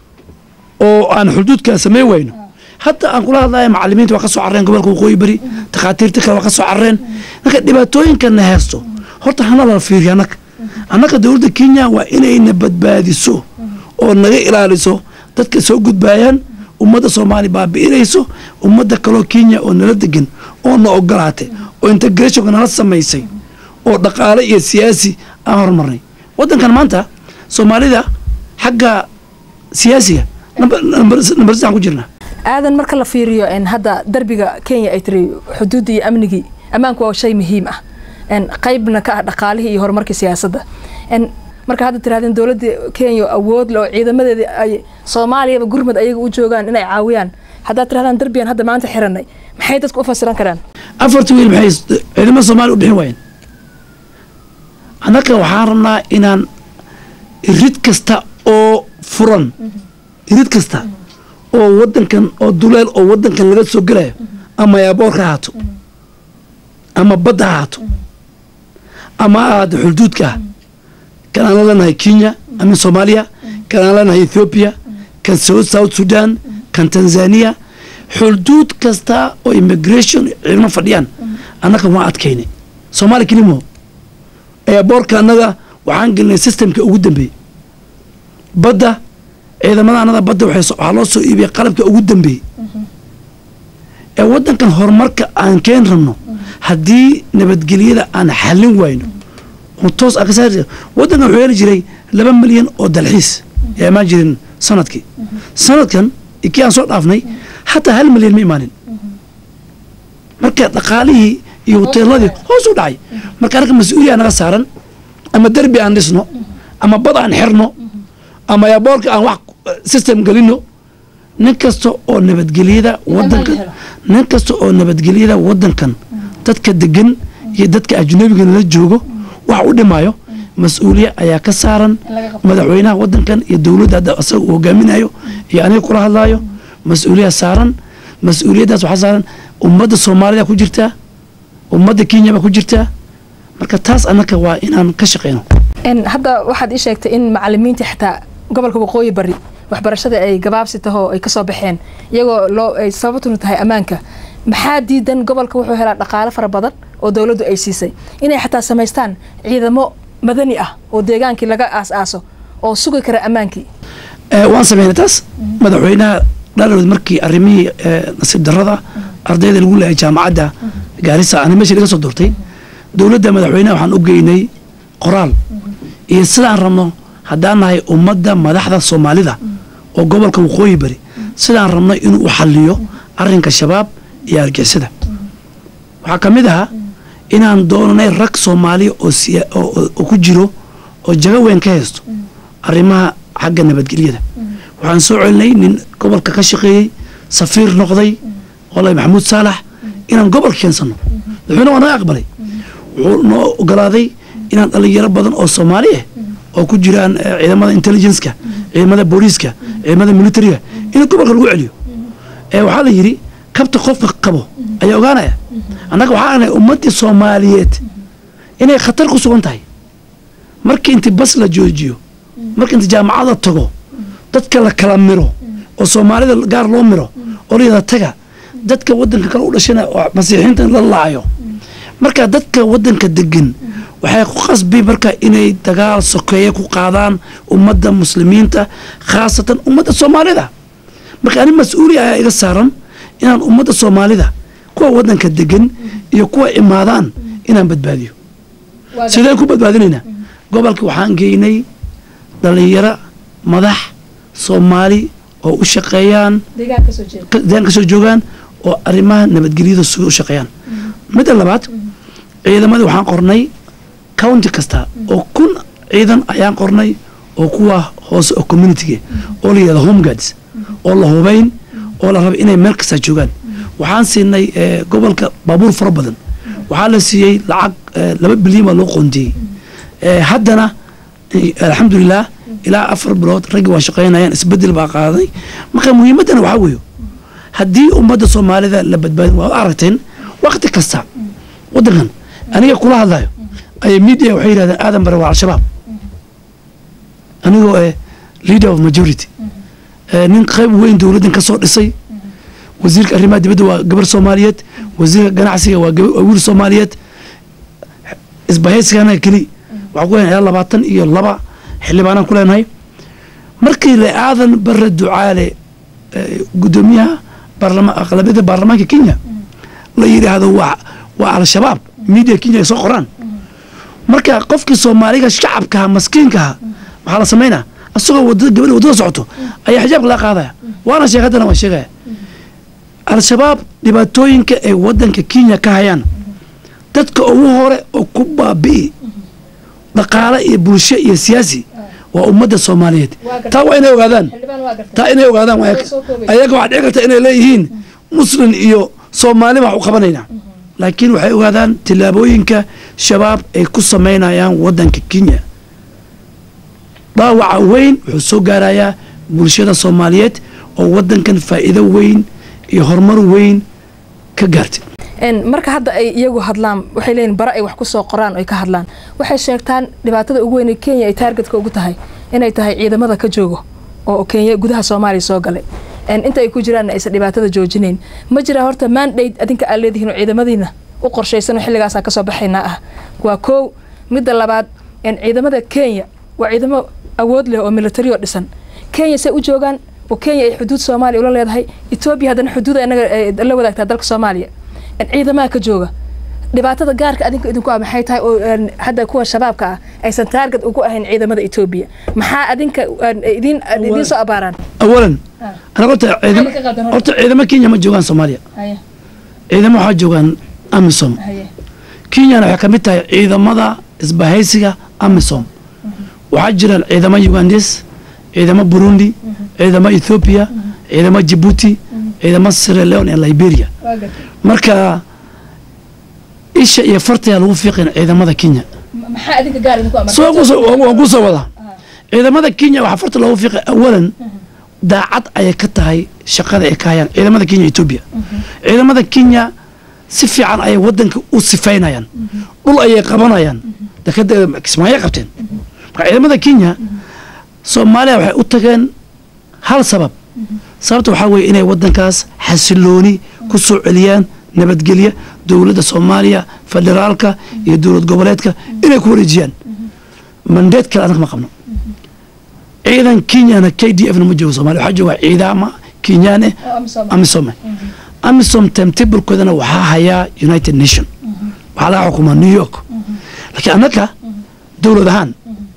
oo aan xuduudkaa samey wayno hadda aan kula hadlaya macalimiinta waa ka soo carreen gobolka waqooyi bari takhaatiirta kale waa ka soo carreen marka dhibaatooyinkana heesto horta hana la fiiriyo annaga annaga dowladda kenya waa inayna badbaadiso oo naga ilaaliso dadka soo gudbaayaan ummadda soomaaliya baabi'inayso ummadda kaloo kenya oo nala degan oo na ogolaatay oo integrationka nala samaysay oo dhaqaale iyo siyaasi aan horumarnay waddankan maanta soomaalida xagga siyaasiga nambar sadexan ku jirnaa aadan marka la fiiriyo hadda darbiga kenya ay tiri xuduudda iyo amnigii ammaanku waa shay muhiim ah qaybna ka ah dhaqaalihii iyo horumarkii siyaasadda marka hadda tirahdeen dowladda kenya awood le oo ciidamadeeda ay soomaaliyaba gurmud ayaga u joogaan inay caawiyaan haddaad tirahdaan darbigan hadda maanta xiranay maxay dadku u fasiran karaan afarta wiil maxay ciidamada soomaaliya u bixin waayeen annaga waxaan rabnaa inaan irid kasta oo furan irid kasta oo wadankan oo duleel oo wadankan laga soo gelayo ama yaaboorka ha haato ama badda ha haato ama ahaado xuduudka ah kan aan la leenahay kenya ama soomaaliya kan aan leenahay ethoobiya kan south sudan kan tanzania xuduud kasta oo immigration ciidamo fadhiyaan annaga waan adkaynay soomaaliya kelimo eeboorka annaga waxaan gelinay systemka ugu dambeeyey badda ciidamada anada badda waxaa loo soo iibiyay qalabka ugu dambeeyey ee waddankan horumarka aan keen rabno haddii nabadgelyada aan xallin wayno oo toos aan ka saari waddankan wuxuu heli jiray laba milyan oo dalxiis ee imaan jirin sanadkii sanadkan kii aan soo dhaafnay hataa hal milyan ma imaanin marka dhaqaalihii iyo hoteeladii hoos u dhacay marka arka mas-uuliya naga saaran ama derbi aan dhisno ama bad aan xirno ama yaaboorka aan wax system gelino nin kasta oo nabadgelyada wadankan nin kasta oo nabadgelyada wadankan dadka degan iyo dadka ajnabiga nala joogo wax u dhimaayo mas-uuliya ayaa ka saaran madaxweynaha wadankan iyo dowladda hadda asaga uu hogaaminayo iyo aniga kula hadlaayo mas-uuliya saaran mas-uuliyaddaas waxaa saaran ummadda soomaalida ku jirtaa ummadda kenya baa ku jirtaa marka taas annaka waa inaan ka shaqeyno hadda waxaad ii sheegtay in macalimiinta xitaa gobolka waqooyi bari waxbarashada ay gabaabsi taho ay kasoo baxeen iyagoo loo ay sababtuna tahay ammaanka maxaa diidan gobolka wuxuu helaa dhaqaale fara badan oo dowladdu ay siisay inay xataa samaystaan ciidamo madani ah oo deegaankii laga aas-aaso oo sugi kara ammaankii waan sameynay taas madaxweynaha dhalarood markii arrimihii nasiib darrada ardayda lagu leehay jaamacadda gaarisa ani meesha laga soo doortay dowladda madaxweynaha waxaan u geynay qoraal iyo sidaan rabno haddaan nahay ummadda madaxda soomaalida oo gobolka waqooyi bari sidaan rabno inuu u xaliyo arinka shabaab iyo argixisada waxaa ka mid ahaa inaan doonanay rag soomaaliya oo ku jiro oo jago weyn ka haysto arrimaha xagga nabadgelyada waxaan soo celinay nin gobolka ka shaqeeyey safiir noqday olay maxamuud saalax inaan gobolka keensano madaxweyne waa naga aqbalay wuxuu noo ogolaaday inaan dhalinyaro badan oo soomaali ah oo ku jiraan ciidamada intelligenceka ciidamada booliiska ciidamada militariga in gobolka lagu celiyo waxaa la yidhi kabta qofka qabo ayaa ogaanaya annaga waxaa agnay ummaddii soomaaliyeed inay khatar ku sugan tahay markii inti bas la joojiyo markii inti jaamacada tago dadka la kala miro oo soomaalida gaar loo miro oo layada taga dadka wadanka kale u dhashana masiixiinta la laayo marka dadka wadanka degan waxay ku qasbi marka inay dagaal sokeeye ku qaadaan ummadda muslimiinta khaasatan ummadda soomaalida marka ani mas-uuliya ayaa iga saaran inaan ummadda soomaalida kuwa wadanka degan iyo kuwa imaadaan inaan badbaadiyo sideen ku badbaadinaynaa gobolka waxaan geynay dhalinyaro madax soomaali oo u shaqeeyaan deegaan ka soo joogaan oo arrimaha nabadgelyada suga u shaqeeyaan midda labaad ciidamadii waxaan qornay county kasta oo kun ciidan ayaan qornay oo kuwa hoose oo communitiga oo la yidhahdo home guards oo la hubayn oo la raba inay meel kasta joogaan waxaan siinay gobolka baabuur fara badan waxaa la siiyey lacag laba bilyan baa loo qoondiyey haddana alxamdulilah ilaa afar bilood raggi waa shaqaynayaan isbedel baa qaaday marka muhiimaddana waxaa weeyo haddii ummadda soomaalida la badbaadin waa aragteen wakti kasta waddankan aniga kula hadlayo ay media waxay yidhahdeen aadan bare waa al-shabaab anigoo eh leader of majority nin qayb weyn dowladdan ka soo dhisay wasiirka arrimaha dibadda waa gabar soomaaliyeed wasiirka ganacsiga waa wiil soomaaliyeed isbahaysigana keli waxaan ku leenahay ilaa labaatan iyo laba xildhibaanaan ku leenahay markii la aadan bare ducaale guddoomiyaha baarlama aqlabiyada baarlamaanka kenya la yidhaahdo waa waa al-shabaab media kenya ay soo qoraan marka qofkii soomaaliga shacabkaha maskiinkaha maxaa la samaynaa asagoo wadada gabadha waddada socoto ayaa xijaabka laga qaadaya waana sheeg haddana waan sheegaya al-shabaab dhibaatooyinka ay waddanka kenya ka hayaan dadka ugu hore oo ku baabi'i dhaqaale iyo bulsho iyo siyaasi waa ummadda soomaaliyeed taa waa inay ogaadaan taa inay ogaadaan ayaga waxaa dhici karta inay leeyihiin muslim iyo soomaali baan u qabanaynaa laakiin waxay ogaadaan tillaabooyinka shabaab ay ku samaynayaan waddanka kenya dhaawaca weyn wuxuu soo gaarayaa bulshada soomaaliyeed oo waddankan faa'iido weyn iyo horumar weyn ka gaartay marka hadda ay iyagu hadlaan waxay leeyihin bare ay wax ku soo qoraan oo ay ka hadlaan waxay sheegtaan dhibaatada ugu weyn ee kenya ay taargetka ugu tahay inay tahay ciidamada ka joogo oo kenya gudaha soomaaliya soo galay inta ay ku jiraan aysan dhibaatada joojinayn ma jiraa horta mandate adinka aad leedihiin oo ciidamadiina u qorshaysan oo xilligaasaan kasoo baxaynaa ah waa koow midda labaad ciidamada kenya waa ciidamo awood leh oo military oo dhisan kenya say u joogaan oo kenya ay xuduud soomaaliya ula leedahay etoobiya haddana xuduud inaga la wadaagtaa dalka soomaaliya ciidamaha ka jooga dhibaatada gaarka adinka idinku ah maxay tahay oo hadda kuwa shabaabka ah aysan taarget ugu ahayn ciidamada etoobiya maxaa adinka idin idiin soo abaaraan awalan anaga horta ciidamo horta ciidamo kenya ma joogaan soomaaliya ciidamo waxaa joogaan amisom kenyana waxay ka mid tahay ciidamada isbahaysiga amisom waxaa jiraan ciidamo ugandes ciidamo burundi ciidamo ethoopia ciidamo jibuuti ciidamo sierra leone ee liberia marka isha iyo fartayaa lagu fiiqin ciidamada kenya waan ku soo wadaa ciidamada kenya waxaa farta loogu fiiqay awalan daacad ayay ka tahay shaqada ay ka hayaan ciidamada kenya etoobiya ciidamada kenya si fiican ayay wadanka u sifaynayaan dhul ayay qabanayaan dekada kismaayay qabteen marka ciidamada kenya soomaaliya waxay u tageen hal sabab sababta waxaa weeye inay wadankaas xasilooni ku soo celiyaan nabadgelya dowladda soomaaliya federaalka iyo dowlad goboleedka inay ku wareejiyaan mandeed kale annaga ma qabno ciidan kenyana k d f na ma joogo somalia waxaa jooga ciidama kenyaan eh amisome amisom timetablkoodana waxaa hayaa united nation waxaa laga xukumaa new york laakiin annaka dowlad ahaan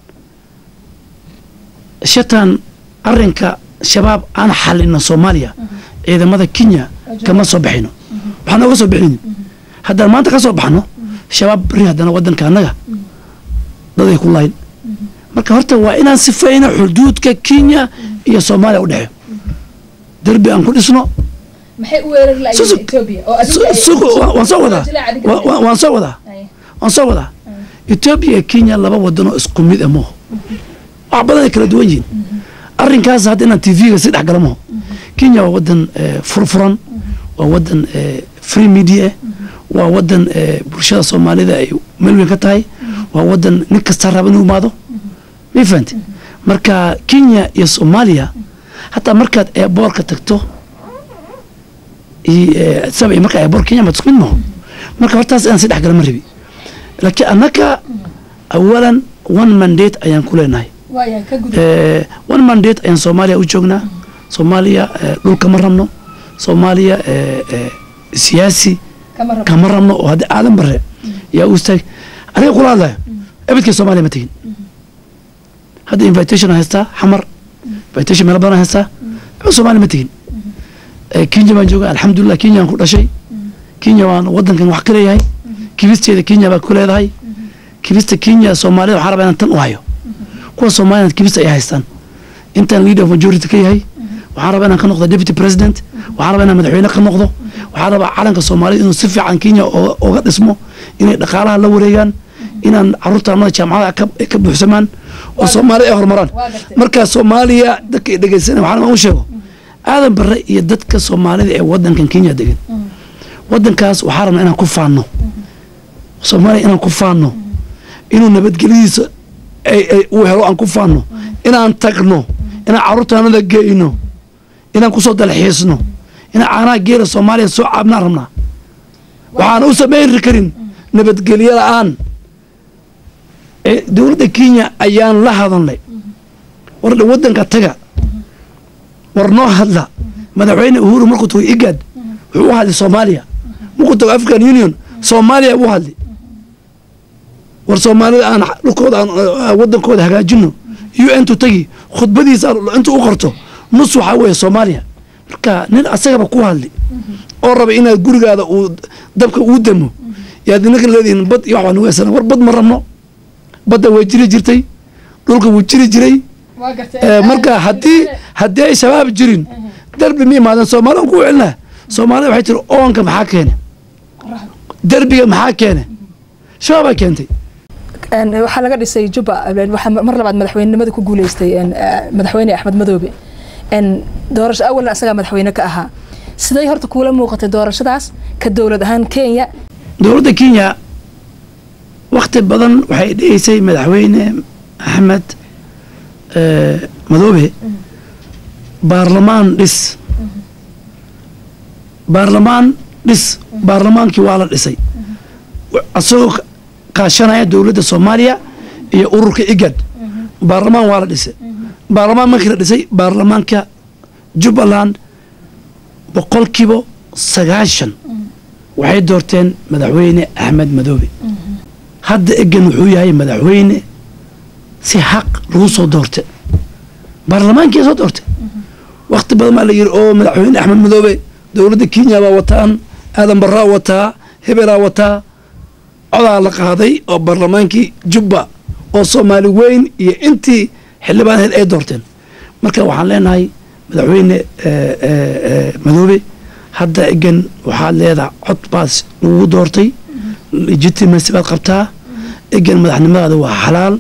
shatan arinka shabaab aan xalino soomaaliya ciidamada kenya kama soo baxayno waxaa nooga soo bixin haddaan maanta ka soo baxno shabaab beri haddana wadanka annaga daday ku layn marka horta waa inaan sifayno xuduudka kenya iyo soomaaliya u dhexeeyo derbi aan ku dhisno waan soo wadaa waan soo wadaa waan soo wadaa etoobiya iyo kenya laba wadanoo isku mid ah mooho wax badan ay kala duwan yihiin arrinkaas hadda inaan tv-ga si dhex gala maho kenya waa wadan furfuran waa wadan free media waa wadan bulshada soomaalida ay meel weyn ka tahay waa wadan nin kasta raba inuu imaado ma fahante marka kenya iyo soomaaliya hataa markaad eeboorka tagto marka eeboor kenya ma isku mid maho marka hortaas inaan si dhex gala ma rabi laakiin annaka awalan one mandate ayaan ku leenahay Eh, one mandate ayaan soomaaliya u joognaa soomaaliya eh, dhulka ma rabno soomaaliya eh, eh, siyaasi kama rabno oo hadda aadan bare yaa u istaag aniga kula hadlayo ebedkii soomaaliya ma tegin hadda invitation aan haystaa xamar invitation meelo badan aan haystaa ebed soomaaliya ma tegin Eh, kenya baan jooga alxamdulilah kenyaan ku dhashay kenya waan wadankan wax ka leeyahay kibisteeda kenya baa ku leedahay kibista kenya soomaalida waxaan rabaa inaan tan u hayo kuwa soomaaliyana kibista ay haystaan intaan leader of majority ka yahay waxaan rabaa inaan ka noqdo deputy president waxaan rabaa inaan madaxweyne ka noqdo waxaan rabaa calanka soomaalida inuu si fiican kenya oo- ooga dhismo inay dhaqaalaha la wareegaan inaan caruurta annada jaamacadaha ka- ay ka buuxsamaan oo soomaaliya ay horumaraan Waa gartay. marka soomaaliya dadka ay dhegeysanaya waxaan u sheego aadan bare iyo dadka soomaalida ee wadankan kenya degan wadankaas waxaa rabnaa inaan ku faanno soomaaliya inaan ku faanno inuu nabadgelyadiisa ay ay uu helo aan ku faanno inaan tagno inaan caruurtaanada geyno inaan kusoo dalxiisno inaan caanaha geela soomaaliya soo caabnaan rabnaa waxaan u samayn karin nabadgelyo la-aan ee dowladda kenya ayaan la hadalnay war dhe wadanka taga war noo hadla madaxweyne uhuru markuu tago igad wuxuu u hadlay soomaaliya markuu tago african union soomaaliya u hadli war soomaalida aan dhulkooda aan aan wadankooda hagaajino u n tu tagi khudbadiisa aan inta u qorto nus waxaa weeye soomaaliya marka nin asagaba ku hadli oo raba inaad gurigaada uu dabka uu damo yaad ninka leedihiin bad iyo waxbaa nagu heysana war bad ma rabno badda way jiri jirtay dhulka wuu jiri jiray Eh, marka haddii haddii ay shabaab jirin derbi ma imaadeen soomaalida ku celina soomaalida waxay tiri oonka maxaa keene derbiga maxaa keene shabaabaa keentay Een, waxaa laga dhisay juba een, waxaa mar labaad madaxweynenimada ku guuleystay een, eh, madaxweyne axmed madoobe een, doorasho awalna asagaa madaxweyne ka ahaa siday horta kuula muuqatay doorashadaas ka dowlad ahaan kenya dowladda kenya wakti badan waxay dhigeysay madaxweyne axmed eh, madoobe baarlamaan dhis baarlamaan dhis baarlamaankii waa la dhisay asagoo ka- kaashanaya dowladda soomaaliya iyo ururka igad baarlamaan waa la dhisay baarlamaan markii la dhisay baarlamaanka jubbaland boqolkiiba sagaashan waxay doorteen madaxweyne axmed madoobe hadda egan wuxuu yahay madaxweyne si xaq lagu soo doorte baarlamaankii soo doorte wakti badan baa la yiri oo madaxweyne axmed madoobe dowladda kenya baa wataan aadan baraa wataa hebelaa wataa codaa la qaaday oo baarlamaankii jubba oo soomaali weyn iyo intii xildhibaan ahayd ay doorteen marka waxaan leenahay madaxweyne eh, eh, eh, madoobe hadda egan waxaad leedahay cod baas lagu doortay legitimacy baad qabtaa egan madaxnimadaada waa xalaal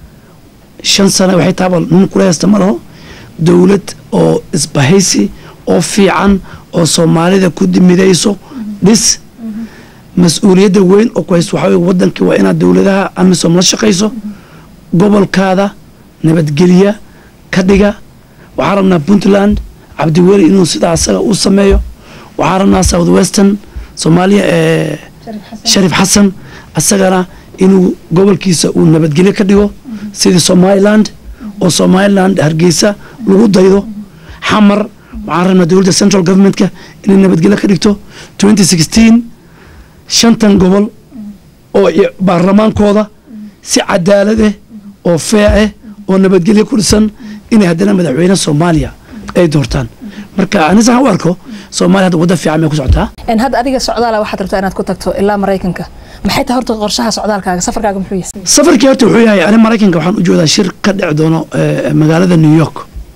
shan sano waxay taaba nin kula haysta ma laho dowlad oo isbahaysi oo fiican oo soomaalida ku midayso dhis mas-uuliyadda weyn oo ku haysto waxaa weye wadankii waa inaad dowladaha amisom la shaqayso gobolkaada nabadgelya ka dhiga waxaan rabnaa puntland cabdiweli inuu sidaa asaga u sameeyo waxaan rabnaa south western soomaaliya ee sharif xasan asagana inuu gobolkiisa uu nabadgelyo ka dhigo sidii somaliland oo somaliland hargeysa lagu daydo xamar waxaan rabnaa dowladda central governmentka inay nabadgelyo ka dhigto 2016 shantan gobol oo i- baarlamaankooda si cadaalad ah oo fee ah oo nabadgelyo ku dhisan inay haddana madaxweyne soomaaliya ay doortaan marka anisa u arko soomaaliya hadda wadda fiican bay ku socotaa een, hadda adiga socdaala waxaad rabtaa inaad ku tagto ilaa maraykanka maxay tahay horta qorshaha socdaalkaaga safarkaaga muxuu yahay safarkii horta wuxuu yahay ani maraykanka waxaan u joodaa shir ka dhici doono eh, magaalada new york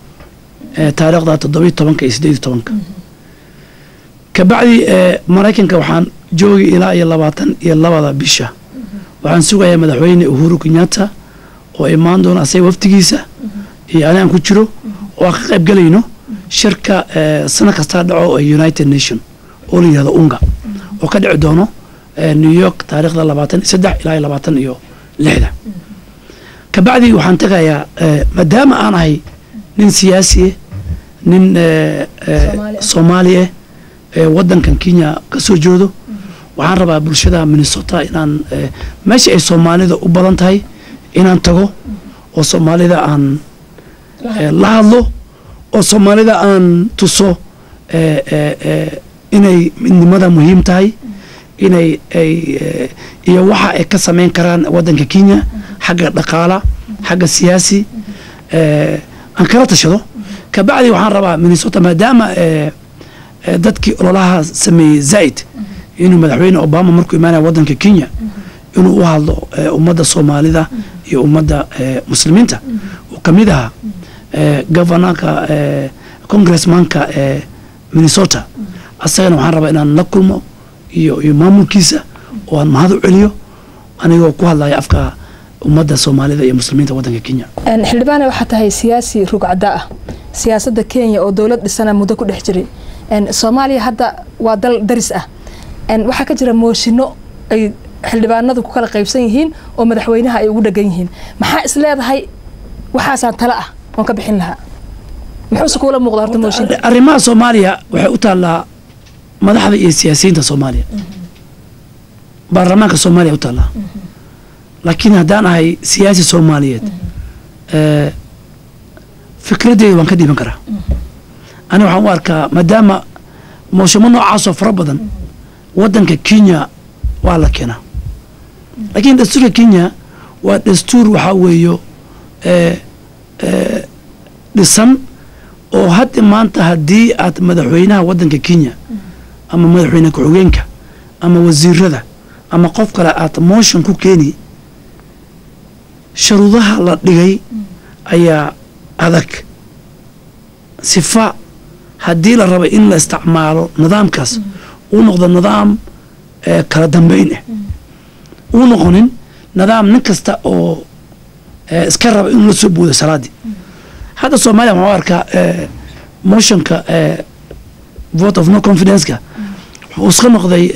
eh, taariikhda toddobiyo tobanka iyo sideed iyo tobanka kabacdi eh, maraykanka waxaan joogi ilaa iyo labaatan iyo labada bisha waxaan sugayaa madaxweyne uhuru kenyatta oo imaan doona asaga waftigiisa iyo ani aan ku jiro oo aan ka qayb galayno shirka eh, sano kastaa dhaco ee united nation oo la yihahdo unga oo ka dhici doono eh, new york taariikhda labaatan iyo saddex ilaa iyo labaatan iyo lixda kabacdi waxaan tegayaa eh, maadaama aan ahay nin siyaasi ah nin eh, eh, Soomaali ah. soomaali ah ee wadankan kenya ka soo jeedo waxaan rabaa bulshada minnesota inaan eh, meesha ay soomaalida u badan tahay inaan tago oo soomaalida aan la hadlo oo soomaalida aan tuso inay midnimada muhiim tahay inay ay iyo waxa ay ka samayn karaan waddanka kenya xagga dhaqaala xagga siyaasi aan kala tashado kabacdi waxaan rabaa minnesota maadaama dadkii ololaha sameeyey zaid inuu madaxweyne obama markuu imaanaya waddanka kenya inuu u hadlo ummadda soomaalida iyo ummadda muslimiinta uu ka mid ahaa governorka congressmanka minnesota asagana waxaan rabaa inaan la kulmo iyo iyo maamulkiisa oo aan mahad u celiyo anigoo ku hadlaya afka ummadda soomaalida iyo muslimiinta waddanka kenya xildhibaane waxaa tahay siyaasi rugcada ah siyaasadda kenya oo dowlad dhisana muddo ku dhex jiray soomaaliya hadda waa dal daris ah waxaa ka jira mooshino ay xildhibaanadu ku kala qaybsan yihiin oo madaxweynaha ay ugu dhegan yihiin maxaa is leedahay waxaasaan tale ah oon ka bixin lahaa muxuuse kuula muuqda horta mooshinka arrimaha soomaaliya waxay u taallaa madaxda iyo siyaasiyiinta soomaaliya baarlamaanka soomaaliya u taallaa laakiin haddaan ahay siyaasi soomaaliyeed fikradeyda waan ka dhiiban karaa aniga waxaan u arkaa maadaama mooshamo noocaasoo fara badan waddanka kenya waa la keenaa laakiin dastuurka kenya waa dastuur waxaa weeyo dhisan oo hadda maanta haddii aad madaxweynaha waddanka kenya ama madaxweyne ku-xigeenka ama wasiirada ama qof kale aad motion ku keeni sharuudaha la dhigay ayaa adag sifa haddii la rabo in la isticmaalo nidaamkaas uu noqdo nidaam kala dambeyn ah uu noqonin nidaam nin kasta oo iska raba inuu la soo boodo salaadii hadda soomaaliya waxaan u arkaa motionka vote of no confidenceka wuxuu iska noqday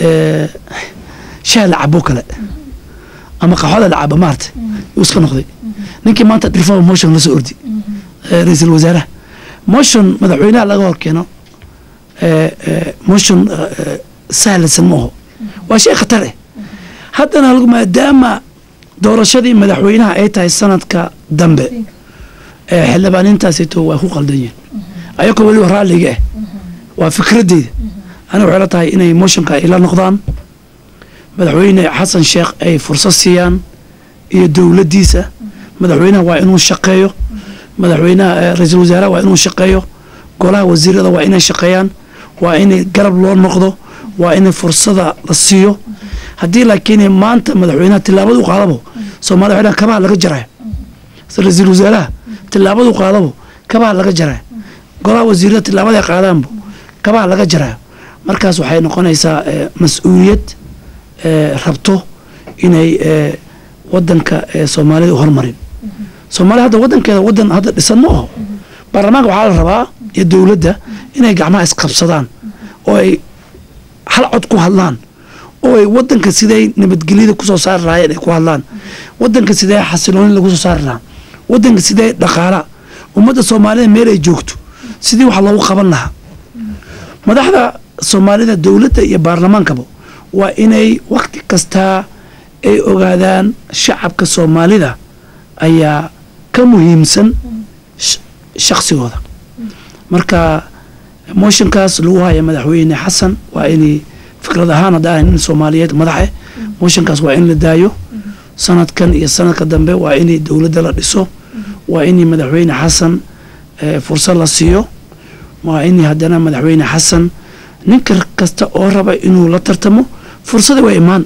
shaha la cabo kale ama qaxoda la cabo maarta yuu iska noqday ninkii maanta reform motion la soo ordi ra-iisul wasaaraha motion madaxweynaha laga hor keeno motion sahlaysan ma aho waa shay khatar eh haddana maadaama doorashadii madaxweynaha ay tahay sanadka dambe xildhibaaniintaasito waa ku qaldan yihin ayagoo weliba raalliga ah waa fikradeyda aniga waxay la tahay inay motionka ay la noqdaan madaxweyne xasan sheekh ay fursad siiyaan iyo dowladdiisa madaxweynaha waa inuu shaqeeyo madaxweynaha ra-iisul wasaaraha waa inuu shaqeeyo golaha wasiirada waa inay shaqeeyaan waa inay garab loo noqdo waa inay fursada la siiyo haddii laakiin maanta madaxweynaha tilaabadu qaadabo soomaliya waxay dhahan kabaha laga jaraya ra-iisul wasaaraha tilaabadu qaadabo kabaha laga jaraya golaha wasiirada tilaabada qaadaanbo kabaha laga jaraya markaas waxay noqonaysaa mas-uuliyad rabto inay wadanka soomaalida hormarin soomaaliya hadda wadankeeda wadan hadda dhisan ma aho baarlamaanka waxaa la rabaa iyo dowladda inay gacmaha isqabsadaan oo ay hal cod ku hadlaan oo ay wadanka siday nabadgelyada kusoo saari lahaayeen ay ku hadlaan wadanka sidee xasilooni lagu soo saari lahaa wadanka sidee dhaqaala ummadda soomaalida meel ay joogto sidii wax loogu qaban lahaa madaxda soomaalida dowladda iyo baarlamaankaba waa inay wakti kastaa ay ogaadaan shacabka soomaalida ayaa ka muhiimsan shaqsigooda marka motionkaas lagu haya madaxweyne xasan waa inay fikrad ahaan hadda ahan nin soomaaliyeed madaxe motionkaas waa in la daayo sanadkan iyo sanadka dambe waa inay dowladda la dhiso waa inay madaxweyne xasan fursad la siiyo waa inay haddana madaxweyne xasan ninka kasta oo raba inuu la tartamo fursada waa imaan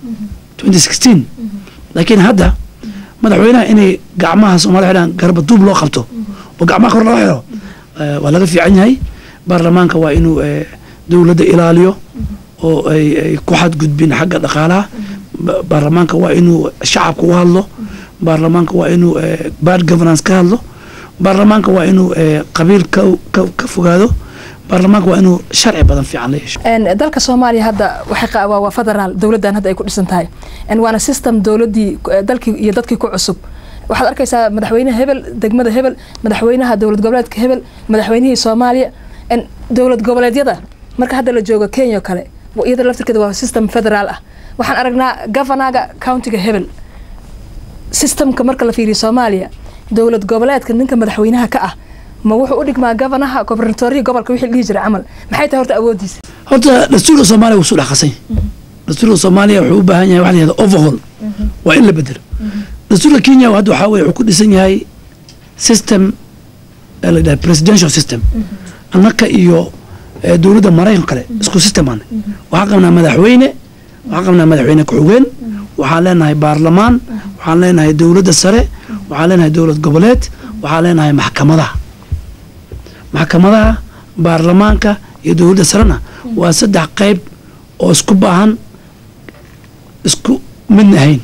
laakiin hadda madaxweynaha inay gacmaha soomaliya xidhaan garbaduub loo qabto oo gacmaha kor laga xiro waa laga fiican yahay baarlamaanka waa inuu dowladda ilaaliyo oo ay ku xadgudbin xagga dhaqaalaha baarlamaanka waa inuu shacabka u hadlo baarlamaanka waa inuu bad governance ka hadlo baarlamaanka waa inuu qabiil ka fogaado baarlamaanka waa inuu sharci badan fiican la yeesho dalka soomaaliya hadda waxay waa federaal dowladdan hadda ay ku dhisan tahay waana system dowladdii dalkii iyo dadkii ku cusub waxaad arkaysaa madaxweynaha hebel degmada hebel madaxweynaha dowlad goboleedka hebel madaxweynihii soomaaliya dowlad goboleedyada marka hadda la joogo kenya o kale iyada laftirkeeda waa system federaal ah waxaan aragnaa governaga countiga hebel systemka marka la fiiriyo soomaaliya dowlad goboleedka ninka madaxweynaha ka ah ma wuxuu u dhigmaa gabanaha gobernatoriya gobolka wixii la dhihi jiray camal maxay tahay horta awoodiisa horta dastuurka soomaaliya wuu su dhaqasay dastuurka soomaaliya wuxuu u baahan yahay waxa la yihahda overhaul waa in la bedelo dastuurka kenya hadda waxaa weye wuxuu ku dhisan yahay system ee la yidhaha presidential system annaka iyo eh, dowladda maraykan kale isku system aan waxaan qabnaa madaxweyne waxaan qabnaa madaxweyne ku-xigeen waxaan leenahay baarlamaan waxaan leenahay dowladda sare waxaan leenahay dowlad goboleed waxaan leenahay maxkamadaha maxkamadaha baarlamaanka iyo dowladda sarena waa saddex qayb oo isku baahan isku midna ahayn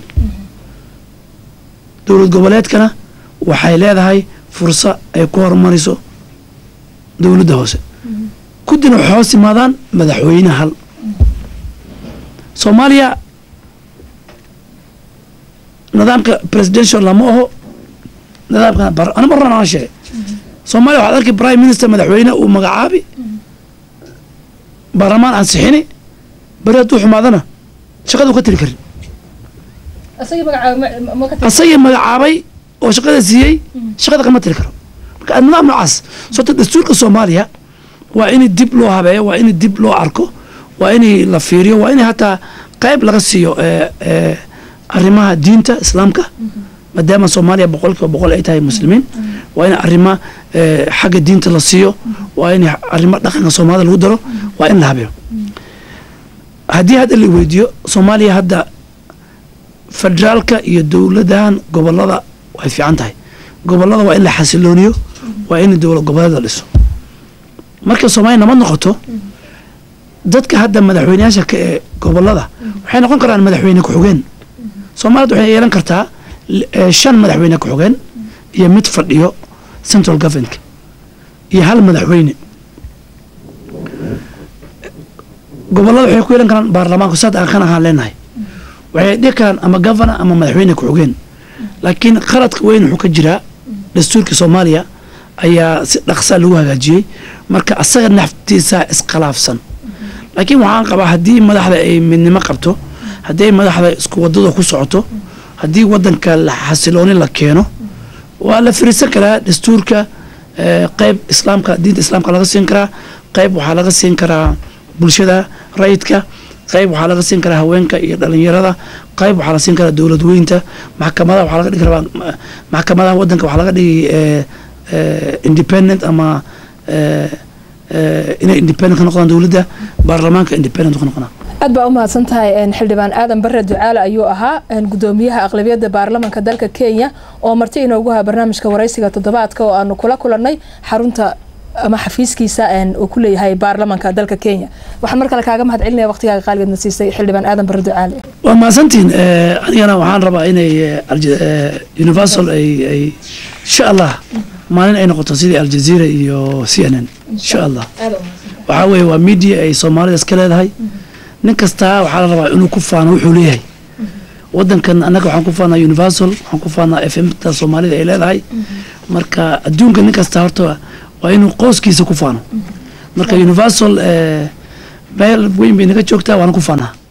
dowlad goboleedkana waxay leedahay fursa ay ku horumariso dowladda hoose kuddina waxay hoos yimaadaan madaxweyne hal soomaaliya nidaamka presidential lama aho nidaamka bar- ana marran aan sheegay soomaaliya waxaad arki prime minister madaxweyne uu magacaabi baarlamaan ansixini beri hadduu xumaadana shaqadu ka tiri karin asagii magacaabay oo shaqada siiyey shaqada kama tiri karo marka nidaam noocaas sababta dastuurka soomaaliya waa in dib loo habeeyo waa in dib loo arko waa in la fiiriyo waa in hataa qayb laga siiyo eh, eh, arrimaha diinta islaamka maadaama soomaaliya boqolkiiba boqol ay tahay muslimiin waa in arrima eh, xagga diinta la siiyo waa in arrimo dhaqanka soomaalida lagu daro waa in la habeeyo haddii hadda la weydiiyo soomaaliya hadda federaalka iyo dowladahan gobolada way fiican tahay gobolada waa in la xasilooniyo waa in dowlad goboleed la dhiso marka soomaaliya nabad noqoto dadka hadda madaxweyneyaasha ka ee gobolada waxay noqon karaan madaxweyne ku-xigeen soomaaliyad waxay yeelan kartaa l- eh, shan madaxweyne ku-xigeen iyo mid fadhiyo central government iyo hal madaxweyne gobolada waxay ku yeelan karaan baarlamaanku saad aan kan ahaan leenahay waxay dhihi karaan ama governor ama madaxweyne ku-xigeen laakiin qaladka weyn wuxuu ka jiraa dastuurka soomaaliya ayaa si dhaqsaa lagu hagaajiyey marka asaga naftiisa iskhilaafsan laakiin waxaan qabaa haddii madaxda ay midnimo qabto haddii ay madaxda isku wadada ku socoto haddii wadanka la xasilooni la keeno waa la firiisan karaa dastuurka eh, qayb islaamka diinta islaamka laga siin karaa qayb waxaa laga siin karaa bulshada rayidka qayb waxaa laga siin karaa haweenka iyo dhalinyarada qayb waxaa la siin karaa dowlad weynta maxkamadaha waxaa laga dhigi karaa ma- maxkamadaha wadanka waxaa laga dhigi eh, eh, independent ama eh, eh, inay independent ka noqdaan dowladda baarlamaanka independent ka noqonaa aad baa u mahadsan tahay een, xildhibaan aadan bare ducaale ayuu ahaa een, gudoomiyaha aqlabiyadda baarlamanka dalka kenya oo marti inoogu haa barnaamijka waraysiga toddobaadka oo aanu kula kulannay xarunta ama xafiiskiisa een, uu ku leeyahay baarlamanka dalka kenya waxaan mar kale kaaga mahad celinaya waqtigaaga qaaligeedna siisay xildhibaan aadan bare ducaale waa mahadsantihin eh, anigana waxaan rabaa inay eh, Alja- eh, universal ay ay insha allah maalin ay noqoto sidii aljazeera iyo c n n insha allah waxaa weeye waa media ay soomaalida iska leedahay nin kastaa waxaa la rabaa inuu ku faano wuxuu leeyahay wadankan annaga waxaan ku faanaa universal waxaan ku faanaa f m ta soomaalida ay leedahay marka adduunka nin kasta horta waa inuu qoyskiisa ku faano marka universal eh, meel weyn bay naga joogtaa waana ku faanaa